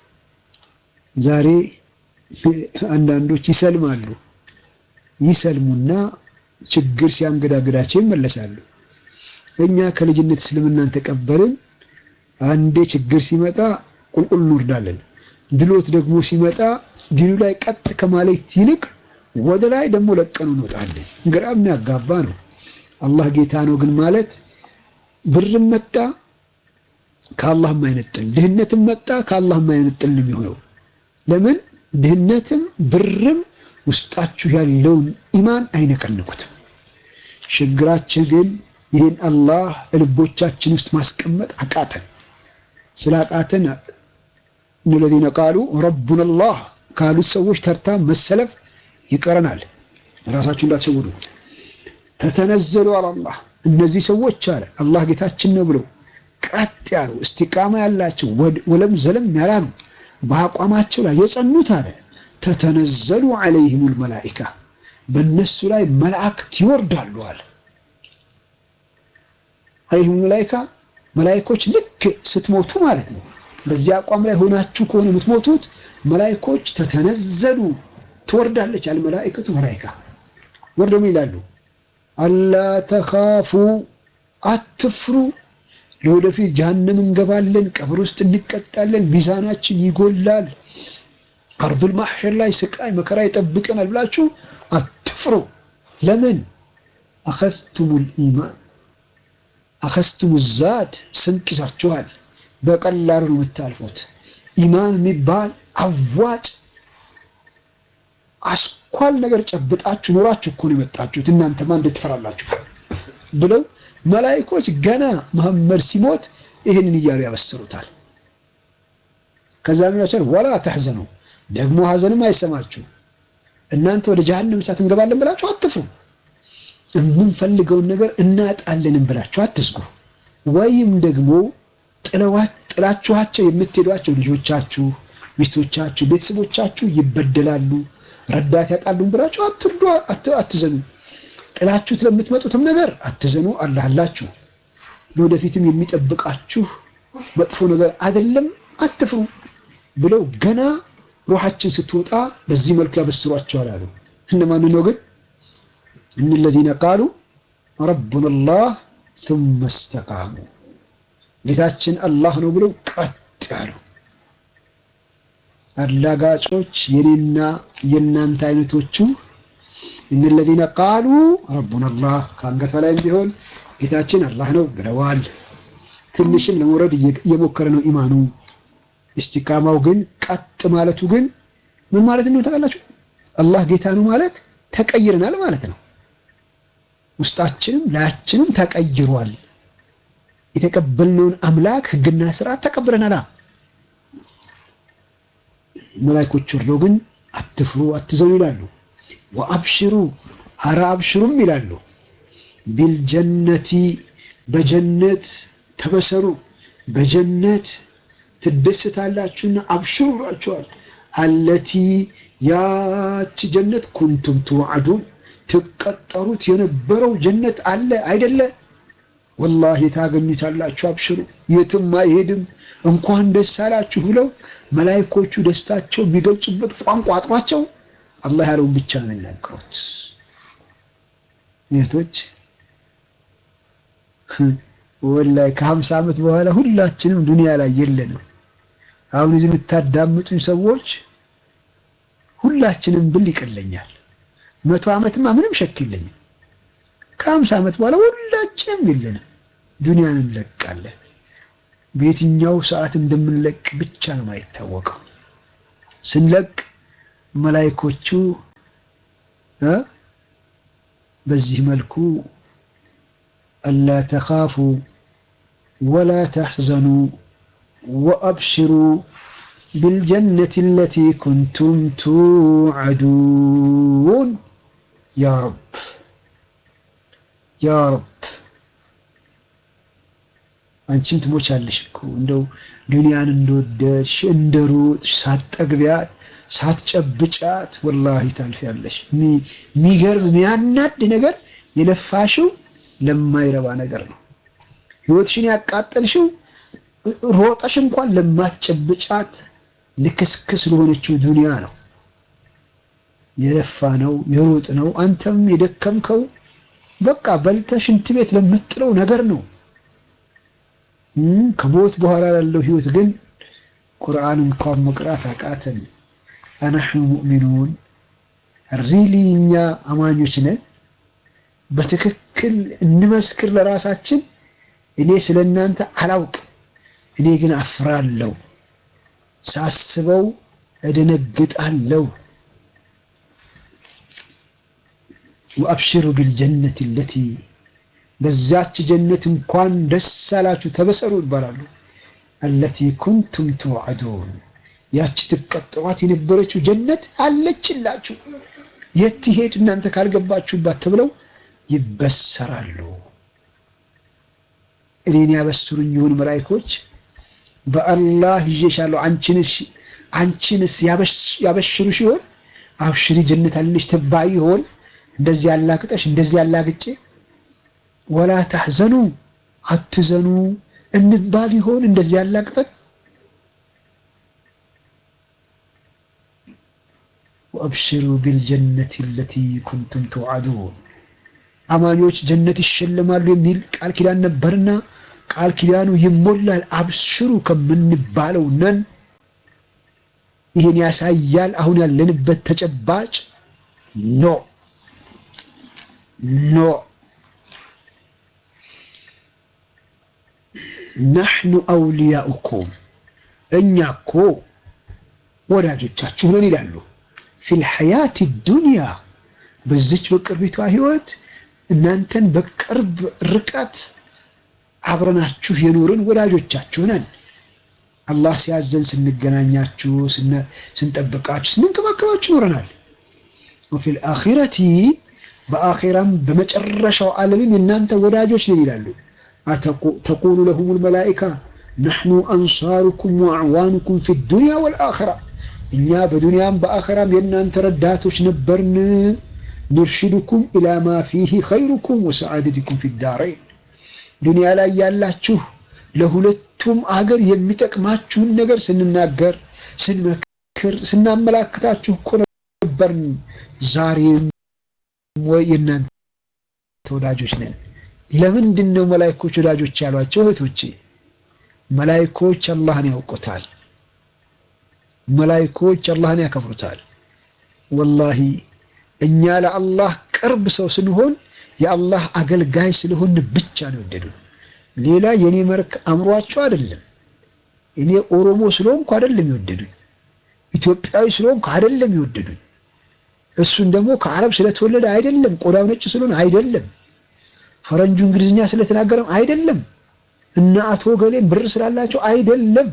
ዛሬ አንዳንዶች ይሰልማሉ። ይሰልሙና ችግር ሲያንገዳግዳቸው ይመለሳሉ። እኛ ከልጅነት እስልምናን ተቀበልን። አንዴ ችግር ሲመጣ ቁልቁል እንወርዳለን። ድሎት ደግሞ ሲመጣ ዲኑ ላይ ቀጥ ከማለት ይልቅ ወደ ላይ ደግሞ ለቀኑ እንወጣለን። ግራ የሚያጋባ ነው። አላህ ጌታ ነው ግን ማለት ብርም መጣ ከአላህ የማይነጥል ድህነትም መጣ ከአላህ የማይነጥል ነው የሚሆነው። ለምን ድህነትም ብርም ውስጣችሁ ያለውን ኢማን አይነቀንቁትም። ችግራችን ግን ይህን አላህ ልቦቻችን ውስጥ ማስቀመጥ አቃተን። ስላቃተን እነለዚነ ቃሉ ረቡና አላህ ካሉት ሰዎች ተርታ መሰለፍ ይቀረናል። ራሳችሁ እንዳትሸውዱ። ተተነዘሉ አላላህ እነዚህ ሰዎች አለ አላህ ጌታችን ነው ብለው ቀጥ ያሉ እስቲቃማ ያላቸው ወለም ዘለም ያላሉ በአቋማቸው ላይ የጸኑት አለ ተተነዘሉ ዐለይሂሙል መላኢካ በእነሱ ላይ መላእክት ይወርዳሉ አለ። ዐለይሂሙል መላኢካ መላኢኮች ልክ ስትሞቱ ማለት ነው። በዚህ አቋም ላይ ሆናችሁ ከሆነ የምትሞቱት መላኢኮች ተተነዘሉ ትወርዳለች አለ መላኢከቱ መላኢካ ወርደው ምን ይላሉ? አላ ተኻፉ አትፍሩ፣ ለወደፊት ጀሀነም እንገባለን፣ ቀብር ውስጥ እንቀጣለን፣ ሚዛናችን ይጎላል፣ አርዱል ማሕሸር ላይ ስቃይ መከራ ይጠብቀናል ብላችሁ አትፍሩ። ለምን አኸዝቱሙል ኢማን አኸዝቱሙ ዛት ስንቅ ይዛችኋል። በቀላሉ ነው የምታልፉት። ኢማን የሚባል አዋጭ አስኳል ነገር ጨብጣችሁ ኖራችሁ እኮ ነው የመጣችሁት። እናንተማ እንዴት ትፈራላችሁ? ብለው መላኢኮች ገና መሐመድ ሲሞት ይህንን እያሉ ያበስሩታል። ከዛ ምን ወላ ተሕዘኑ ደግሞ ሐዘንም አይሰማችሁ እናንተ ወደ ጀሀነም እሳት እንገባለን ብላችሁ አትፍሩ። የምንፈልገውን ነገር እናጣለንም ብላችሁ አትስጉ። ወይም ደግሞ ጥላችኋቸው የምትሄዷቸው ልጆቻችሁ፣ ሚስቶቻችሁ፣ ቤተሰቦቻችሁ ይበደላሉ ረዳት ያጣሉን ብላችሁ አትርዱ፣ አትዘኑ። ጥላችሁት ለምትመጡትም ነገር አትዘኑ፣ አላህ አላችሁ። ለወደፊትም የሚጠብቃችሁ መጥፎ ነገር አይደለም፣ አትፍሩ ብለው ገና ሩሃችን ስትወጣ በዚህ መልኩ ያበስሯቸዋል አሉ። እነማን ነው ግን? እነለዚነ ቃሉ ረቡና አላህ ثم استقاموا ጌታችን አላህ ነው ብለው ቀጥ ያሉ አላጋጮች የኔና የእናንተ አይነቶቹ እነለዚነ ቃሉ ረቡና አላህ ከአንገት በላይም ቢሆን ጌታችን አላህ ነው ብለዋል። ትንሽም ለመውረድ እየሞከረ ነው ኢማኑ። እስቲቃማው ግን ቀጥ ማለቱ ግን ምን ማለት ነው ታውቃላችሁ? አላህ ጌታ ነው ማለት ተቀይረናል ማለት ነው። ውስጣችንም ላያችንም ተቀይሯል። የተቀበልነውን አምላክ ሕግና ስርዓት ተቀብለናል። መላኢኮች ወርደው ግን አትፍሩ፣ አትዘኑ ይላሉ። ወአብሽሩ አረ አብሽሩም ይላሉ። ቢልጀነቲ በጀነት ተበሰሩ፣ በጀነት ትደሰታላችሁና አብሽሩ ብሏቸዋል። አለቲ ያች ጀነት ኩንቱም ትወዓዱን ትቀጠሩት የነበረው ጀነት አለ አይደለ? ወላሂ ታገኙታላችሁ። አብሽሩ፣ የትም አይሄድም። እንኳን ደስ አላችሁ ብለው መላኢኮቹ ደስታቸው የሚገልጹበት ቋንቋ አጥሯቸው አላህ ያለውን ብቻ ነው የሚናገሩት። እህቶች ወላሂ ከሀምሳ ዓመት በኋላ ሁላችንም ዱንያ ላይ የለንም። አሁን እዚህ የምታዳምጡኝ ሰዎች ሁላችንም ብል ይቀለኛል። መቶ ዓመትማ ምንም ሸክ የለኝም። ከሀምሳ ዓመት በኋላ ሁላችንም የለንም፣ ዱንያን እንለቃለን። በየትኛው ሰዓት እንደምንለቅ ብቻ ነው የማይታወቀው። ስንለቅ መላኢኮቹ በዚህ መልኩ አላ ተኻፉ ወላ ተሕዘኑ ወአብሽሩ ቢልጀነቲ አለቲ ኩንቱም ቱዓዱን ያ ረብ ያ ረብ አንቺም ትሞቻለሽ እኮ እንደው ዱንያን እንደወደድሽ እንደሮጥሽ ሳትጠግቢያት ሳትጨብጫት ወላሂ ታልፊያለሽ። የሚገርም የሚያናድ ነገር የለፋሽው ለማይረባ ነገር ነው። ህይወትሽን ያቃጠልሽው ሮጠሽ እንኳን ለማትጨብጫት ልክስክስ ለሆነችው ዱንያ ነው የለፋ ነው የሮጥ ነው። አንተም የደከምከው በቃ በልተህ ሽንት ቤት ለምትጥለው ነገር ነው። ከሞት በኋላ ላለው ህይወት ግን ቁርአን እንኳን መቅራት አቃተን። አናሕኑ ሙእሚኑን ሪሊ እኛ አማኞች ነን። በትክክል እንመስክር ለራሳችን። እኔ ስለ እናንተ አላውቅም፣ እኔ ግን አፍራለሁ፣ ሳስበው እደነግጣለሁ። ወአብሽሩ ቢልጀነት ለቲ በዛች ጀነት እንኳን ደስ አላችሁ ተበሰሩ ይባላሉ። አለቲ ኩንቱም ትውዐዱን ያቺ ትቀጥሯት የነበረችው ጀነት አለችላችሁ። የት ትሄድ እናንተ ካልገባችሁባት ተብለው ይበሰራሉ። እኔን ያበስሩኝ ይሁን መላኢኮች በአላህ ይዤሻለሁ አንቺንስ አንቺንስ ያበሽሩ ሲሆን አብሽሪ ጀነት አለሽ ትባይ ይሆን እንደዚህ ያላግጠሽ እንደዚህ ያላግጬ ወላ ተሕዘኑ አትዘኑ እንባል ይሆን እንደዚህ ያላግጠን ወአብሽሩ ቢልጀነት ለቲ ኩንቱም ትውዐዱን አማኞች ጀነት ይሸለማሉ የሚል ቃል ኪዳን ነበርና ቃል ኪዳኑ ይሞላል። አብሽሩ ከምንባለው ነን። ይህን ያሳያል አሁን ያለንበት ተጨባጭ ኖ ኖ ናሕኑ አውልያኡኩም እኛ እኮ ወዳጆቻችሁ ነን ይላሉ። ፊል ሐያት ዱንያ በዚች በቅርቢቷ ህይወት እናንተን በቅርብ ርቀት አብረናችሁ የኖርን ወዳጆቻችሁ ነን። አላህ ሲያዘን ስንገናኛችሁ፣ ስንጠብቃችሁ፣ ስንንከባከባችሁ ኖረናል። ወፊል አኺረቲ በአኺራም በመጨረሻው ዓለምም የእናንተ ወዳጆች ነን ይላሉ። ተቁሉ ለሁሙል መላኢካ ነሕኑ አንሳሩኩም ወአዕዋኑኩም ፊ ዱንያ ወልአኺራ እኛ በዱንያም በአኺራም የእናንተ ረዳቶች ነበርን። ኑርሽዱኩም ኢላ ማ ፊህ ኸይሩኩም ወሰዓደትኩም ፊ ዳረይን ዱንያ ላይ ያላችሁ ለሁለቱም አገር የሚጠቅማችሁን ነገር ስንናገር፣ ስንመክር፣ ስናመላክታችሁ እኮ ነበርን። ዛሬም ወይ የእናንተ ወዳጆች ነን። ለምንድን ነው መላኢኮች ወዳጆች ያሏቸው? እህቶቼ መላኢኮች አላህን ያውቁታል። መላኢኮች አላህን ያከብሩታል። ወላሂ እኛ ለአላህ ቅርብ ሰው ስንሆን የአላህ አገልጋይ ስለሆን ብቻ ነው የወደዱን። ሌላ የኔ መልክ አምሯቸው አይደለም። እኔ ኦሮሞ ስለሆንኩ አይደለም የወደዱኝ። ኢትዮጵያዊ ስለሆንኩ አይደለም የወደዱኝ። እሱን ደግሞ ከአረብ ስለተወለደ አይደለም። ቆዳው ነጭ ስለሆነ አይደለም። ፈረንጁ እንግሊዝኛ ስለተናገረም አይደለም። እና አቶ ገሌም ብር ስላላቸው አይደለም።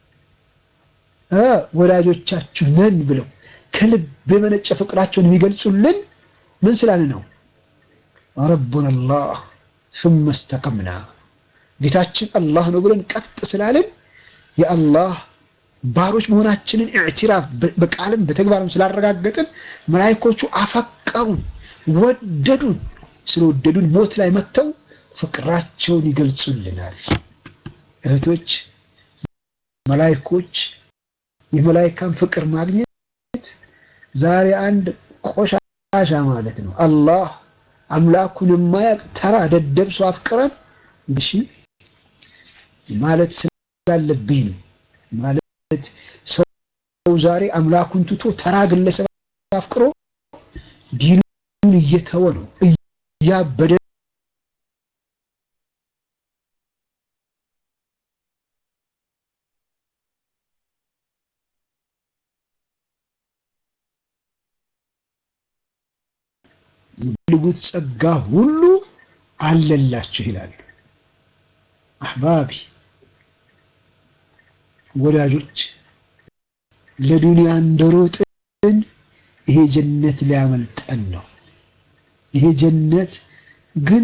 ወዳጆቻችሁ ነን ብለው ከልብ የመነጨ ፍቅራቸውን የሚገልጹልን ምን ስላለ ነው? ረቡና አላህ ሱመ እስተቀምና ጌታችን አላህ ነው ብለን ቀጥ ስላልን የአላህ ባሮች መሆናችንን ኢዕቲራፍ በቃልም በተግባርም ስላረጋገጥን መላኢኮቹ አፈቀሩን፣ ወደዱን። ስለወደዱን ሞት ላይ መጥተው ፍቅራቸውን ይገልጹልናል። እህቶች መላኢኮች የመላኢካን ፍቅር ማግኘት ዛሬ አንድ ቆሻሻ ማለት ነው። አላህ አምላኩን የማያውቅ ተራ ደደብ ሰው አፍቅረን እሺ ማለት ስላለብኝ ነው። ማለት ሰው ዛሬ አምላኩን ትቶ ተራ ግለሰብ አፍቅሮ ዲኑን እየተወ ነው እያበደ የሚፈልጉት ጸጋ ሁሉ አለላችሁ ይላሉ። አህባቢ ወዳጆች ለዱንያ እንደሮጥን ይሄ ጀነት ሊያመልጠን ነው። ይሄ ጀነት ግን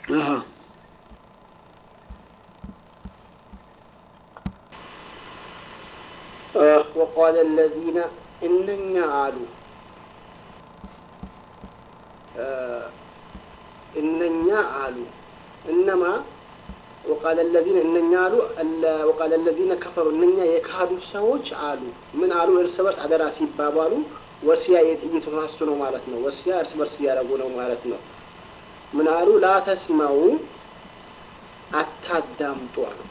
አሀ ወቃለ ለዚነ እነኛ አሉ እነኛ አሉ እነማ ወቃለ ለዚነ እነኛ አሉ ወቃለ ለዚነ ከፈሩ እነኛ የካዱ ሰዎች አሉ ምን አሉ እርስ በርስ አደራ ሲባባሉ ወሲያ እየተሳሱ ነው ማለት ነው ወሲያ እርስ በርስ እያደረጉ ነው ማለት ነው ምን አሉ ላተስማው አታዳምጡ አሉ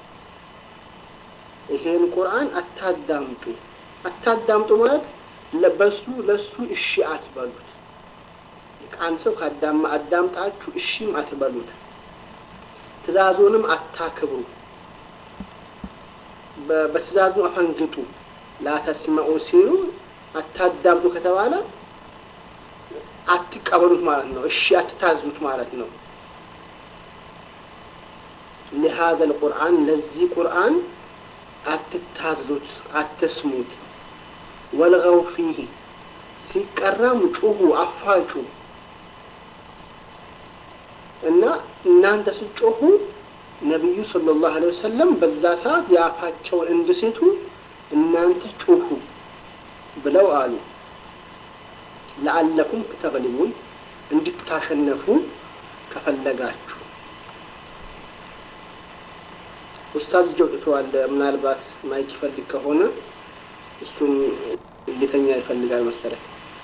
ይሄን ቁርአን አታዳምጡ አታዳምጡ ማለት ለበሱ ለሱ እሺ አትበሉት አንድ ሰው ካዳማ አዳምጣችሁ እሺም አትበሉት ትእዛዙንም አታክብሩ በትእዛዙ አፈንግጡ ላተስመዑ ሲሉ አታዳምጡ ከተባለ አትቀበሉት ማለት ነው እሺ አትታዙት ማለት ነው لهذا القرآن ለዚህ ቁርአን አትታዙት አትስሙት ወልገው ፊህ ሲቀራም ጩሁ አፋጩ እና እናንተ ስጮሁ ነቢዩ ሰለላሁ ዐለይሂ ወሰለም በዛ ሰዓት የአፋቸውን እንድሴቱ እናንተ ጩሁ ብለው አሉ ለአለኩም ተግሊቡን እንድታሸነፉ ከፈለጋችሁ ኡስታዝ እጅ አውጥተዋል። ምናልባት ማይክ ይፈልግ ከሆነ እሱም ሊተኛ ይፈልጋል መሰለኝ።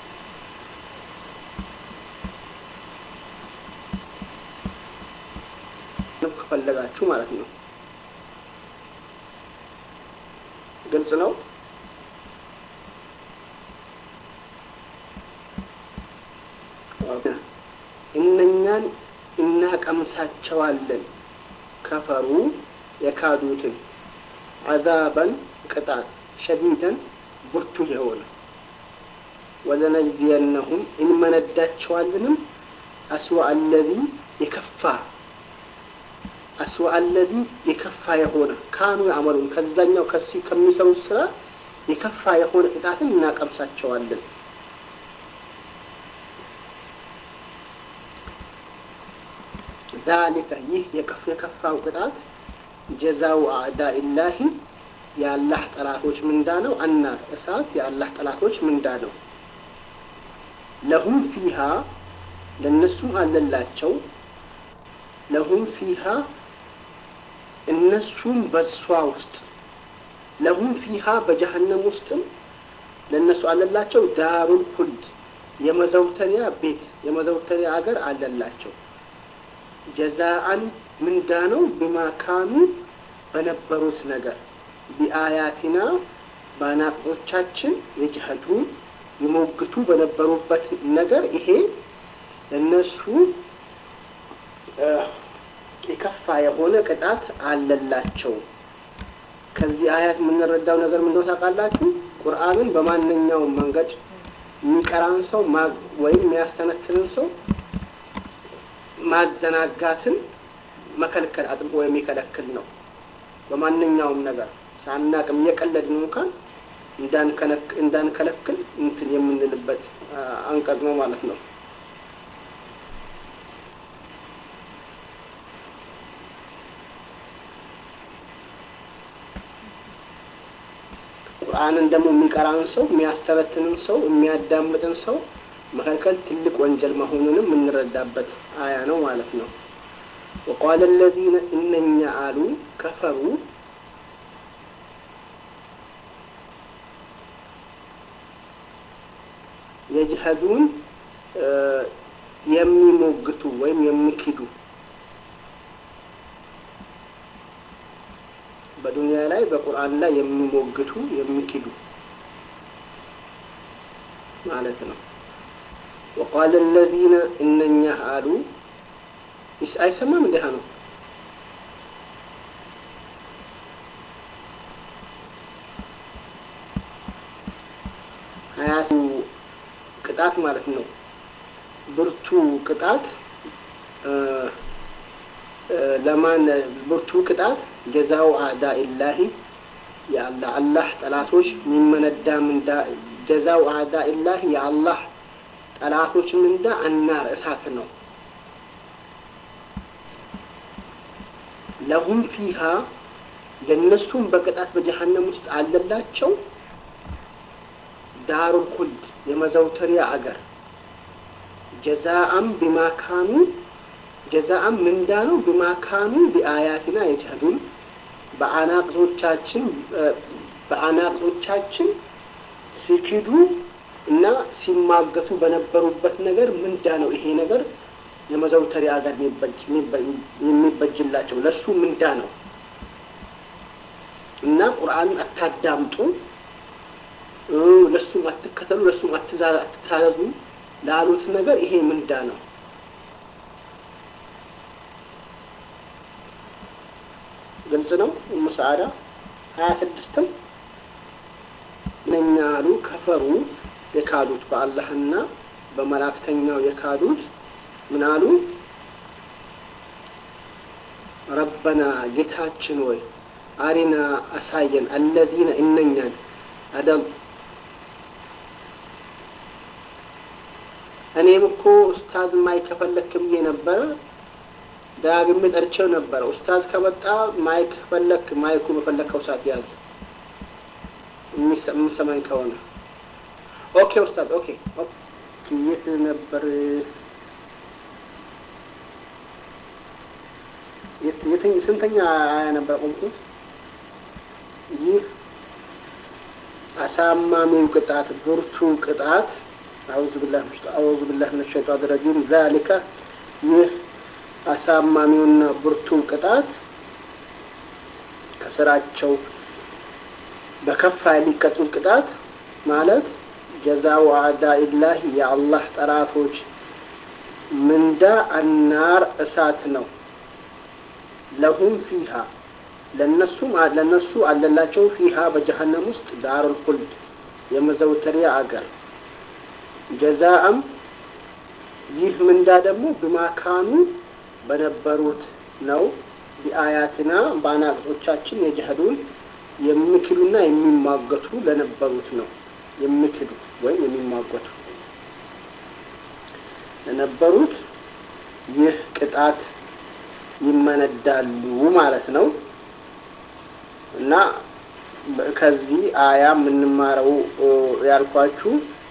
ከፈለጋችሁ ማለት ነው። ግልጽ ነው። እነኛን እናቀምሳቸዋለን ከፈሩ የካዱትን አዛበን ቅጣት ሸዲደን ብርቱ የሆነ ወለነጅዚየነሁም እንመነዳቸዋልንም አስዋ አለዚ የከፋ አስዋ አለዚ የከፋ የሆነ ካኑ ያዕመሉን ከዛኛው ከሲ ከሚሰሩት ስራ የከፋ የሆነ ቅጣትን እናቀምሳቸዋለን። ዛሊከ ይህ የከፋው ቅጣት ጀዛው አዕዳኢላሂ የአላህ ጠላቶች ምንዳ ነው። አናር እሳት የአላህ ጠላቶች ምንዳ ነው። ለሁም ፊሃ ለእነሱም አለላቸው። ለሁም ፊሃ እነሱም በሷ ውስጥ ለሁም ፊሃ በጀሀነም ውስጥም ለእነሱ አለላቸው ዳሩል ሁልድ የመዘውተሪያ ቤት የመዘውተሪያ አገር አለላቸው። ጀዛአን ምንዳ ነው ቢማካኑ በነበሩት ነገር ቢአያቲና በአናቆቻችን የጅሀዱን ይሞግቱ በነበሩበት ነገር ይሄ እነሱ የከፋ የሆነ ቅጣት አለላቸው። ከዚህ አያት የምንረዳው ነገር ምንድነው ታውቃላችሁ? ቁርአንን በማንኛውም መንገድ የሚቀራን ሰው ወይም የሚያስተነትንን ሰው ማዘናጋትን መከልከል አጥብቆ የሚከለክል ነው። በማንኛውም ነገር ሳናቅም እየቀለድን እንኳን እንዳንከለክል እንትን የምንልበት አንቀጽ ነው ማለት ነው። ቁርአንን ደግሞ የሚቀራን ሰው የሚያስተረትንን ሰው የሚያዳምጥን ሰው መከልከል ትልቅ ወንጀል መሆኑንም የምንረዳበት አያ ነው ማለት ነው። ወቃለ ለዚነ እነኛ አሉ ከፈሩ የጅሀዱን የሚሞግቱ ወይም የሚክዱ በዱንያ ላይ በቁርአን ላይ የሚሞግቱ የሚክዱ ማለት ነው። ወቃለ ለዚነ እነኛ አሉ አይሰማም እንዲህ ነው። ሀያሱ ቅጣት ማለት ነው። ብርቱ ቅጣት ለማን ብርቱ ቅጣት ጀዛው አዕዳኢላሂ የአላህ አላህ ጠላቶች የሚመነዳ ምንዳ ጀዛው አዕዳኢላሂ የአላህ ጠላቶች ምንዳ አናር እሳት ነው። ለሁም ፊሃ ለእነሱም በቅጣት በጀሃነም ውስጥ አለላቸው ዳሩል ሁልድ የመዘውተሪያ አገር ጀዛአም ቢማካኑ ጀዛአም ምንዳ ነው ቢማካኑ ቢአያትና የጀህዱን በአናቅጾቻችን በአናቅጾቻችን ሲክዱ እና ሲማገቱ በነበሩበት ነገር ምንዳ ነው ይሄ ነገር የመዘውተሪያ ሀገር የሚበጅላቸው ለሱ ምንዳ ነው እና ቁርአንን አታዳምጡ ለሱም አትከተሉ ለሱም አትታዘዙ ላሉት ነገር ይሄ ምንዳ ነው ግልጽ ነው እሙ ሰዓዳ ሀያ ስድስትም እነኛ አሉ ከፈሩ የካዱት በአላህና በመላእክተኛው የካዱት ምን አሉ ረበና ጌታችን ወይ አሪና አሳየን አለዚነ እነኛን አደም እኔም እኮ ኡስታዝ ማይክ ከፈለክ ብዬ ነበረ ዳግሜ ጠርቼው ነበረ ኡስታዝ ከመጣ ማይክ ፈለክ ማይኩ በፈለከው ሰዓት ያዝ የሚሰማኝ ከሆነ ኦኬ ኡስታዝ ኦኬ የት ነበር ስንተኛ አያ ነበር ቆምኩት ይህ አሳማሚው ቅጣት ብርቱ ቅጣት አውዙ ቢላህ አውዙ ቢላህ ምን ሸይጣን ረጂም ዛሊከ ይህ አሳማሚውና ብርቱ ቅጣት ከስራቸው በከፋ የሚቀጡት ቅጣት ማለት ጀዛው አዳኢላህ የአላህ ጠላቶች ምንዳ አናር እሳት ነው ለሁም ፊሃ ለነሱም ለነሱ አለላቸው ፊሃ በጀሀነም ውስጥ ዳሩል ኹልድ የመዘውተሪያ አገር ጀዛአም ይህ ምንዳ ደግሞ ብማካኑ በነበሩት ነው ቢአያትና በአናቅጾቻችን የጀህዱን የሚክዱና የሚሟገቱ ለነበሩት ነው የሚክዱ ወይም የሚሟገቱ ለነበሩት ይህ ቅጣት ይመነዳሉ ማለት ነው እና ከዚህ አያ የምንማረው ያልኳችሁ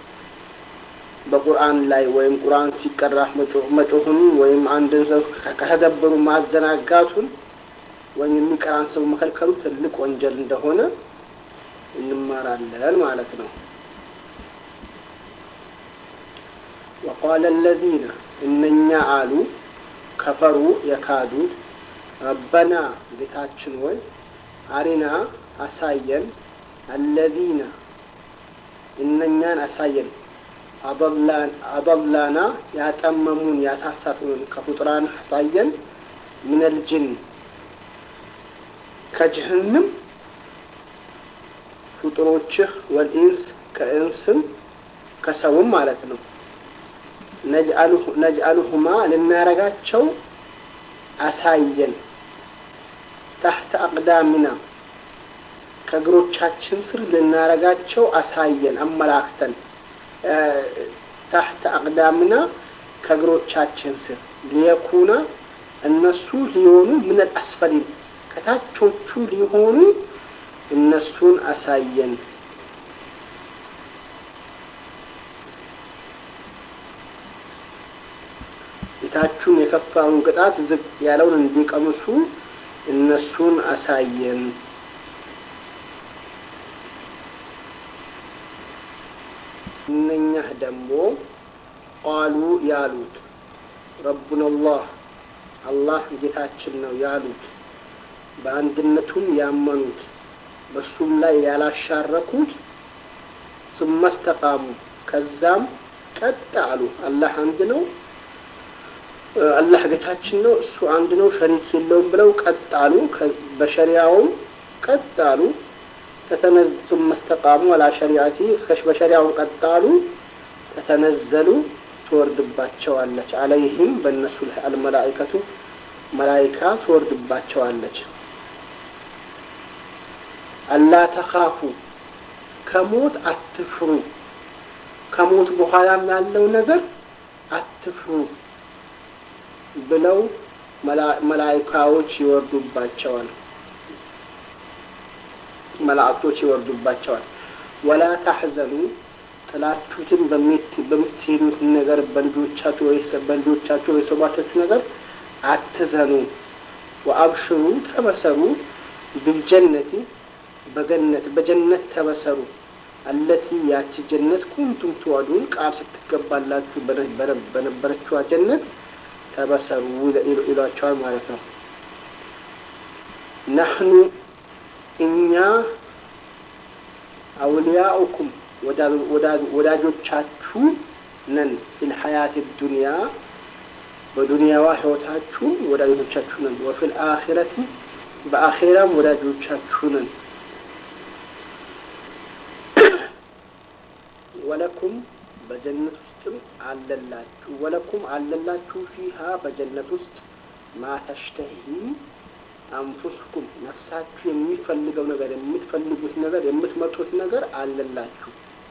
በቁርአን ላይ ወይም ቁርአን ሲቀራ መጮሁን ወይም አንድን ሰው ከተደበሩ ማዘናጋቱን ወይም የሚቀራን ሰው መከልከሉ ትልቅ ወንጀል እንደሆነ እንማራለን ማለት ነው። ወቃለ አለዚነ እነኛ አሉ ከፈሩ የካዱት ረበና ጌታችን ወይ አሪና አሳየን አለዚነ እነኛን አሳየን አضላና ያጠመሙን ያሳሳቱን ከፍጡራን አሳየን ሚነል ጅን ከጅህንም ፍጡሮችህ ወልኢንስ ከእንስም ከሰውም ማለት ነው ነጅአሉሁማ ልናረጋቸው አሳየን ታህተ አቅዳሚና ከእግሮቻችን ስር ልናረጋቸው አሳየን አመላክተን ታህተ አቅዳምና ከእግሮቻችን ስር ሊየኩና እነሱ ሊሆኑ ምነል አስፈሊን ከታቾቹ ሊሆኑ እነሱን አሳየን የታቹን የከፋውን ቅጣት ዝቅ ያለውን እንዲቀምሱ እነሱን አሳየን እነኛህ ደግሞ ቃሉ ያሉት ረቡና አላህ አላህ ጌታችን ነው ያሉት በአንድነቱም ያመኑት በሱም ላይ ያላሻረኩት ثم استقاموا ከዛም ቀጥ አሉ አላህ አንድ ነው አላህ ጌታችን ነው እሱ አንድ ነው ሸሪክ የለውም ብለው ቀጥ አሉ በሸሪያውም ቀጥ አሉ ተተነዙም መስተቃሙ አላ ሸሪዓቲ በሸሪያው ቀጥ አሉ ተተነዘሉ ትወርድባቸዋለች አለይህም በእነሱ ላይ አልመላይከቱ መላይካ ትወርድባቸዋለች አላ ተኻፉ ከሞት አትፍሩ ከሞት በኋላም ያለው ነገር አትፍሩ ብለው መላይካዎች ይወርዱባቸዋል መላእክቶች ይወርዱባቸዋል ወላ ታሕዘኑ ጥላችሁትን በምትሄዱት ነገር በልጆቻችሁ በልጆቻችሁ የሰባቻችሁ ነገር አትዘኑ ወአብሽሩ ተበሰሩ ብልጀነቲ በገነት በጀነት ተበሰሩ አለቲ ያቺ ጀነት ኩንቱም ትወዱን ቃል ስትገባላችሁ በነበረችዋ ጀነት ተበሰሩ ይሏቸዋል ማለት ነው። ናህኑ እኛ አውልያኡኩም ወዳጆቻችሁ ነን ፊል ሐያት ዱንያ በዱንያዋ ህይወታችሁ ወዳጆቻችሁ ነን። ወፊል አኺረቲ በአኼራም ወዳጆቻችሁ ነን። ወለኩም በጀነት ውስጥም አለላችሁ ወለኩም አለላችሁ ፊሃ በጀነት ውስጥ ማተሽተሂ አንፉስኩም ነፍሳችሁ የሚፈልገው ነገር የምትፈልጉት ነገር የምትመጡት ነገር አለላችሁ።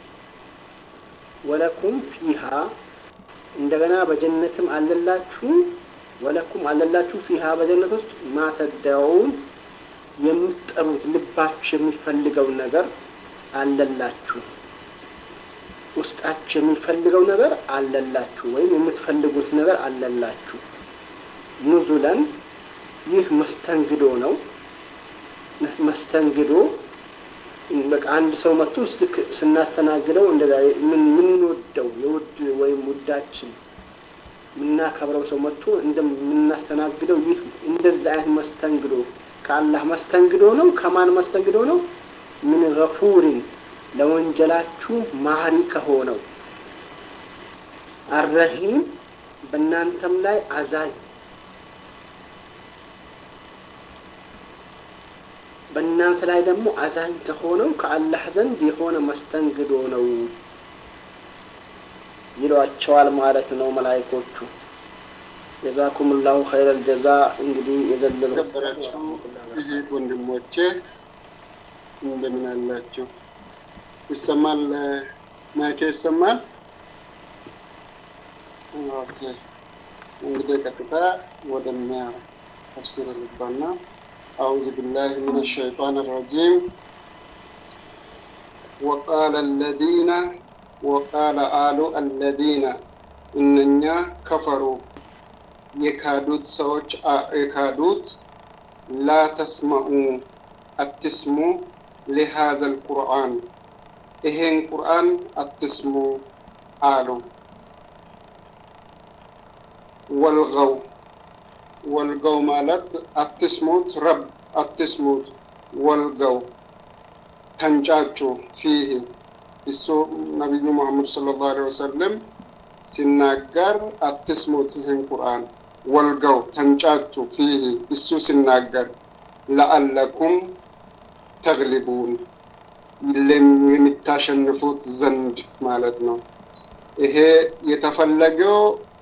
ወለኩም ፊሃ እንደገና በጀነትም አለላችሁ ወለኩም አለላችሁ ፊሃ በጀነት ውስጥ ማተዳውን የምትጠሩት ልባችሁ የሚፈልገው ነገር አለላችሁ። ውስጣችሁ የሚፈልገው ነገር አለላችሁ፣ ወይም የምትፈልጉት ነገር አለላችሁ። ኑዙለን ይህ መስተንግዶ ነው። መስተንግዶ በቃ አንድ ሰው መጥቶ ልክ ስናስተናግደው እንደዛ የምንወደው የውድ ወይም ውዳችን የምናከብረው ሰው መጥቶ እንደምናስተናግደው ይህ እንደዛ አይነት መስተንግዶ ከአላህ መስተንግዶ ነው። ከማን መስተንግዶ ነው? ምን ገፉሪን ለወንጀላችሁ ማህሪ ከሆነው አረሂም በእናንተም ላይ አዛኝ በእናንተ ላይ ደግሞ አዛኝ ከሆነው ከአላህ ዘንድ የሆነ መስተንግዶ ነው ይሏቸዋል ማለት ነው መላይኮቹ። ጀዛኩም ላሁ ኸይረል ጀዛ። እንግዲህ የዘለሉ ከበራችሁ እህት ወንድሞቼ እንደምን አላችሁ? ይሰማል? ማይኬ ይሰማል? ኦኬ። እንግዲህ ቀጥታ ወደኛ ተፍሲር ዝባና አዑዙ ቢላሂ ሚነ ሸይጣን ረጂም ወቃለ አለዚነ ወቃለ አሉ አለዚነ እነኛ ከፈሩ የካዱት ሰዎች የካዱት ላ ተስመዑ አትስሙ ሊሃዘል ቁርአን ይሄን ቁርአን አትስሙ አሉ። ወልገው ወልገው ማለት አትስሙት፣ ረብ አትስሙት፣ ወልገው ተንጫጩ። ፊህ እሱ ነቢዩ ሙሐመድ ሰለላሁ ዐለይሂ ወሰለም ሲናገር አትስሙት ይህን ቁርአን ወልገው ተንጫጩ። ፊህ እሱ ሲናገር ለአለኩም ተግሊቡን የሚታሸንፉት ዘንድ ማለት ነው። ይሄ የተፈለገው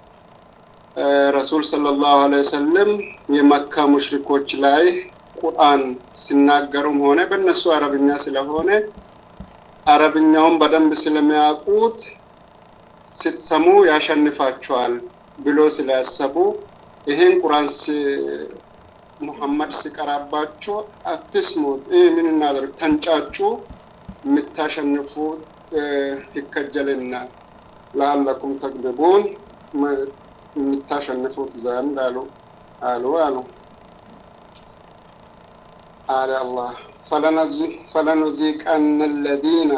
ረሱል ሰለላሁ ዐለይሂ ወሰለም የመካ ሙሽሪኮች ላይ ቁርአን ሲናገሩም ሆነ በእነሱ አረብኛ ስለሆነ አረብኛውን በደንብ ስለሚያውቁት ስትሰሙ ያሸንፋቸዋል ብሎ ስላሰቡ ይሄን ቁርአን ሙሐመድ ሲቀራባቸው አትስሙት፣ ምን እናደርግ ተንጫጩ፣ የምታሸንፉ ይከጀልና ለአለኩም ተግልቡን የምታሸንፉት ዘንድ አሉ አሉ አሉ አለ አላህ ፈለኑዚቀነ አለዚነ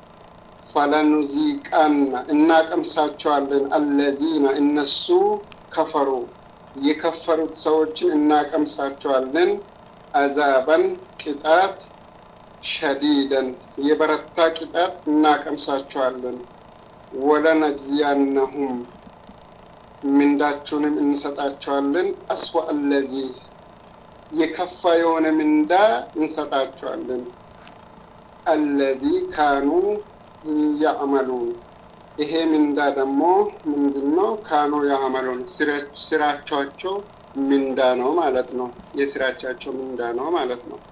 ፈለኑዚቀነ እናቀምሳቸዋለን አለዚነ እነሱ ከፈሩ የከፈሩት ሰዎችን እናቀምሳቸዋለን አዛበን ቅጣት ሸዲደን የበረታ ቅጣት እናቀምሳቸዋለን ወለነጅዚያነሁም ምንዳችሁንም እንሰጣቸዋለን አስዋ አለዚ የከፋ የሆነ ምንዳ እንሰጣቸዋለን አለዚ ካኑ ያዕመሉን ይሄ ምንዳ ደግሞ ምንድን ነው? ካኑ ያዕመሉን ስራቻቸው ምንዳ ነው ማለት ነው። የስራቻቸው ምንዳ ነው ማለት ነው።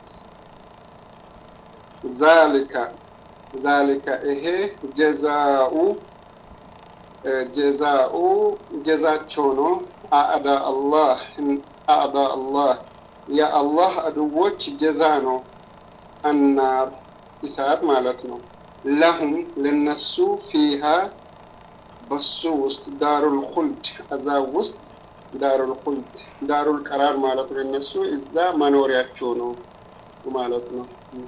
ዛሊካ ዛሊካ ይሄ ጀዛኡ ጀዛኡ ጀዛቸው ነው። አዕዳ አላህ አዕዳ አላህ የአላህ አድዎች ጀዛ ነው። አናር እሳት ማለት ነው። ለሁም ለነሱ ፊሃ በሱ ውስጥ ዳሩል ኹልድ አዛብ ውስጥ ዳሩል ኹልድ ዳሩል ቀራር ማለት ነው። ለነሱ እዛ መኖሪያቸው ነው ማለት ነው።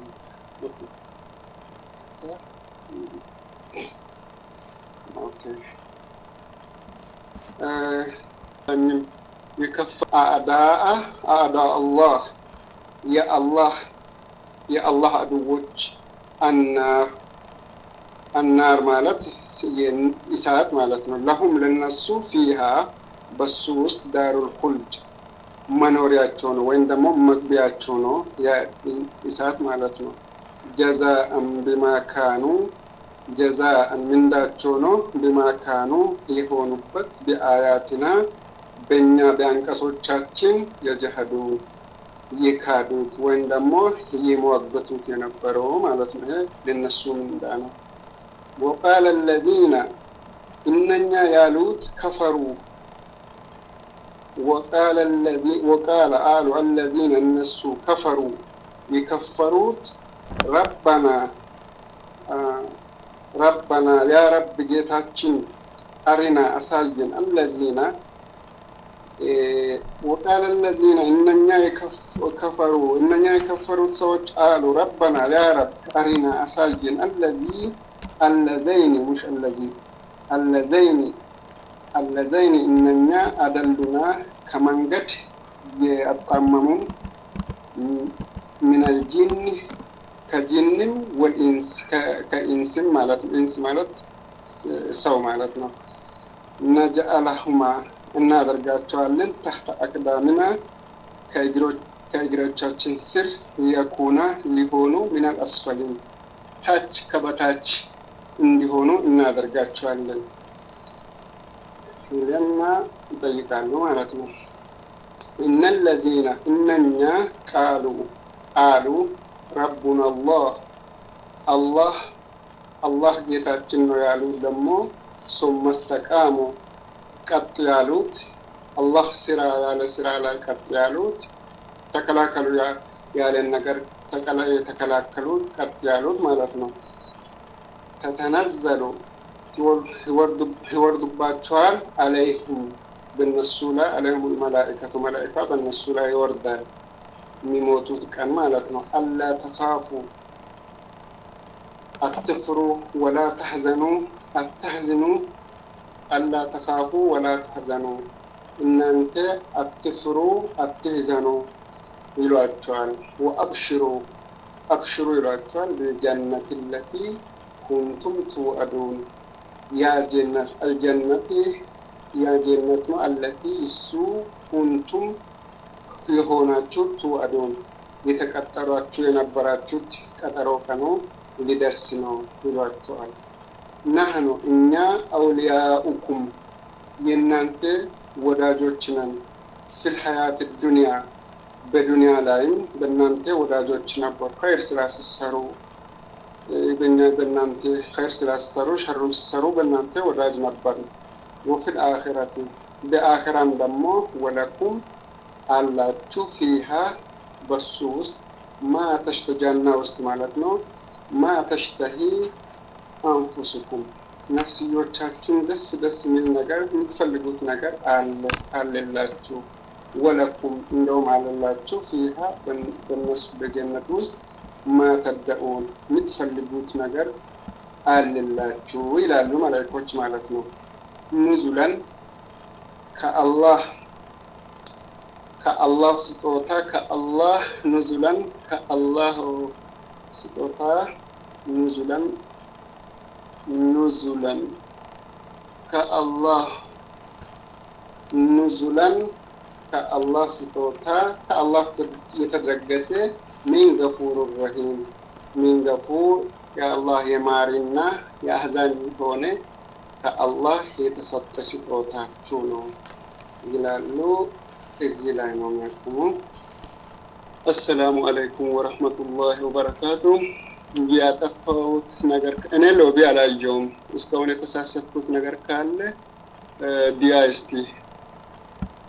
የከፍ አዕዳአ አዕዳ አላህ የአላህ የአላህ አድዎች አናር አናር ማለት እሳት ማለት ነው። ለሁም ለነሱ ፊሃ በሱ ውስጥ ዳሩል ኹልድ መኖሪያቸው ነው ወይም ደግሞ መግቢያቸው ነው እሳት ማለት ነው። ጀዛአን ቢማ ካኑ ጀዛአን ምንዳቸው ነው። ቢማ ካኑ የሆኑበት ቢአያትና በእኛ በአንቀሶቻችን የጀሀዱ የካዱት ወይም ደግሞ የመዋገቱት የነበረው ማለት ነው። ይሄ ለነሱ ምንዳ ነው። ወቃለ አለዚነ እነኛ ያሉት ከፈሩ ወቃለ አሉ አለዚነ እነሱ ከፈሩ የከፈሩት ረበና ረበና ያ ረብ ጌታችን አሪና አሳየን አለዚነ ወቃለ አለዚነ እነኛ የከፈሩ እነኛ የከፈሩት ሰዎች አሉ ረበና ያ ረብ አሪና አሳየን አለዚ አለዘይኒ ሙሽ አለዚ አለዘይኒ አለዘይኒ እነኛ አደሉና ከመንገድ የአጣመሙን ሚነል ጂን ከጂንም ወልኢንስ ከኢንስም ማለት ነው። ኢንስ ማለት ሰው ማለት ነው። ነጀአለሁማ እናደርጋቸዋለን ተህተ አቅዳምና ከእግሮቻችን ስር የኩና ሊሆኑ ሚናል አስፈሊን ታች ከበታች እንዲሆኑ እናደርጋቸዋለን ይለና ይጠይቃሉ ማለት ነው። እነለዚነ እነኛ ቃሉ አሉ ረቡና አላህ አላህ አላህ ጌታችን ነው ያሉት ደግሞ ሱመ ስተቃሙ ቀጥ ያሉት አላህ ስራ ያለ ስራ ላይ ቀጥ ያሉት ተከላከሉ ያለን ነገር የተከላከሉት ቀጥ ያሉት ማለት ነው። ተተነዘሉ ይወርዱባቸዋል አለይህም በነሱ ላይ አለይሁም መላኢከቱ መላኢካ በነሱ ላይ ይወርዳል የሚሞቱት ቀን ማለት ነው። አላ ተኻፉ አትፍሩ፣ ወላ ተሕዘኑ አታሕዝኑ፣ አላ ተኻፉ ወላ ተሕዘኑ እናንተ አትፍሩ አትሕዘኑ ይሏቸዋል። ወአብሽሩ አብሽሩ ይሏቸዋል። ብልጀነት ለቲ ኩንቱም ትውአዱን ያ ጀነት አልጀነት ያ ጀነት ነው። አለቲ እሱ ኩንቱም የሆናችሁ ትውአዱን የተቀጠሯችሁ የነበራችሁት ቀጠሮ ቀኑ ሊደርስ ነው ይሏቸዋል። ናህኑ እኛ አውሊያኡኩም የእናንተ ወዳጆች ነን። ፊል ሀያት ዱንያ በዱንያ ላይም በእናንተ ወዳጆች ነበር። ኸይር ስራ ስትሰሩ በእኛ በእናንተ ኸይር ስራ ስትሰሩ፣ ሸሩን ስትሰሩ በእናንተ ወዳጅ ነበር። ወፊል አኺረት በአኺራም ደግሞ ወለኩም አላችሁ ፊሃ በሱ ውስጥ ማ ተሽተጃና ውስጥ ማለት ነው ማ ተሽተሂ አንፉስኩም ነፍስዮቻችን ደስ ደስ የሚል ነገር የምትፈልጉት ነገር አለ አለላችሁ። ወለኩም እንደውም አለላችሁ ፊሃ በነሱ በጀነት ውስጥ ማተደኡን የምትፈልጉት ነገር አለላችሁ ይላሉ መላእክቶች ማለት ነው። ኑዙለን ከአላህ ከአላህ ስጦታ ከአላህ ኑዙለን ከአላህ ስጦታ ኑዙለን ኑዙለን ከአላህ ኑዙለን ከአላህ ስጦታ ከአላህ የተደረገሰ ሚን ገፉር ረሂም ሚን ገፉር የአላህ የማሪና የአህዛን የሆነ ከአላህ የተሰጠ ስጦታችሁ ነው ይላሉ። እዚህ ላይ ነው የሚያቁሙ። አሰላሙ አለይኩም ወረህመቱላሂ ወበረካቱ። ያጠፋሁት ነገር እኔ ሎቢ አላየውም። እስካሁን የተሳሰብኩት ነገር ካለ ዲያ እስቲ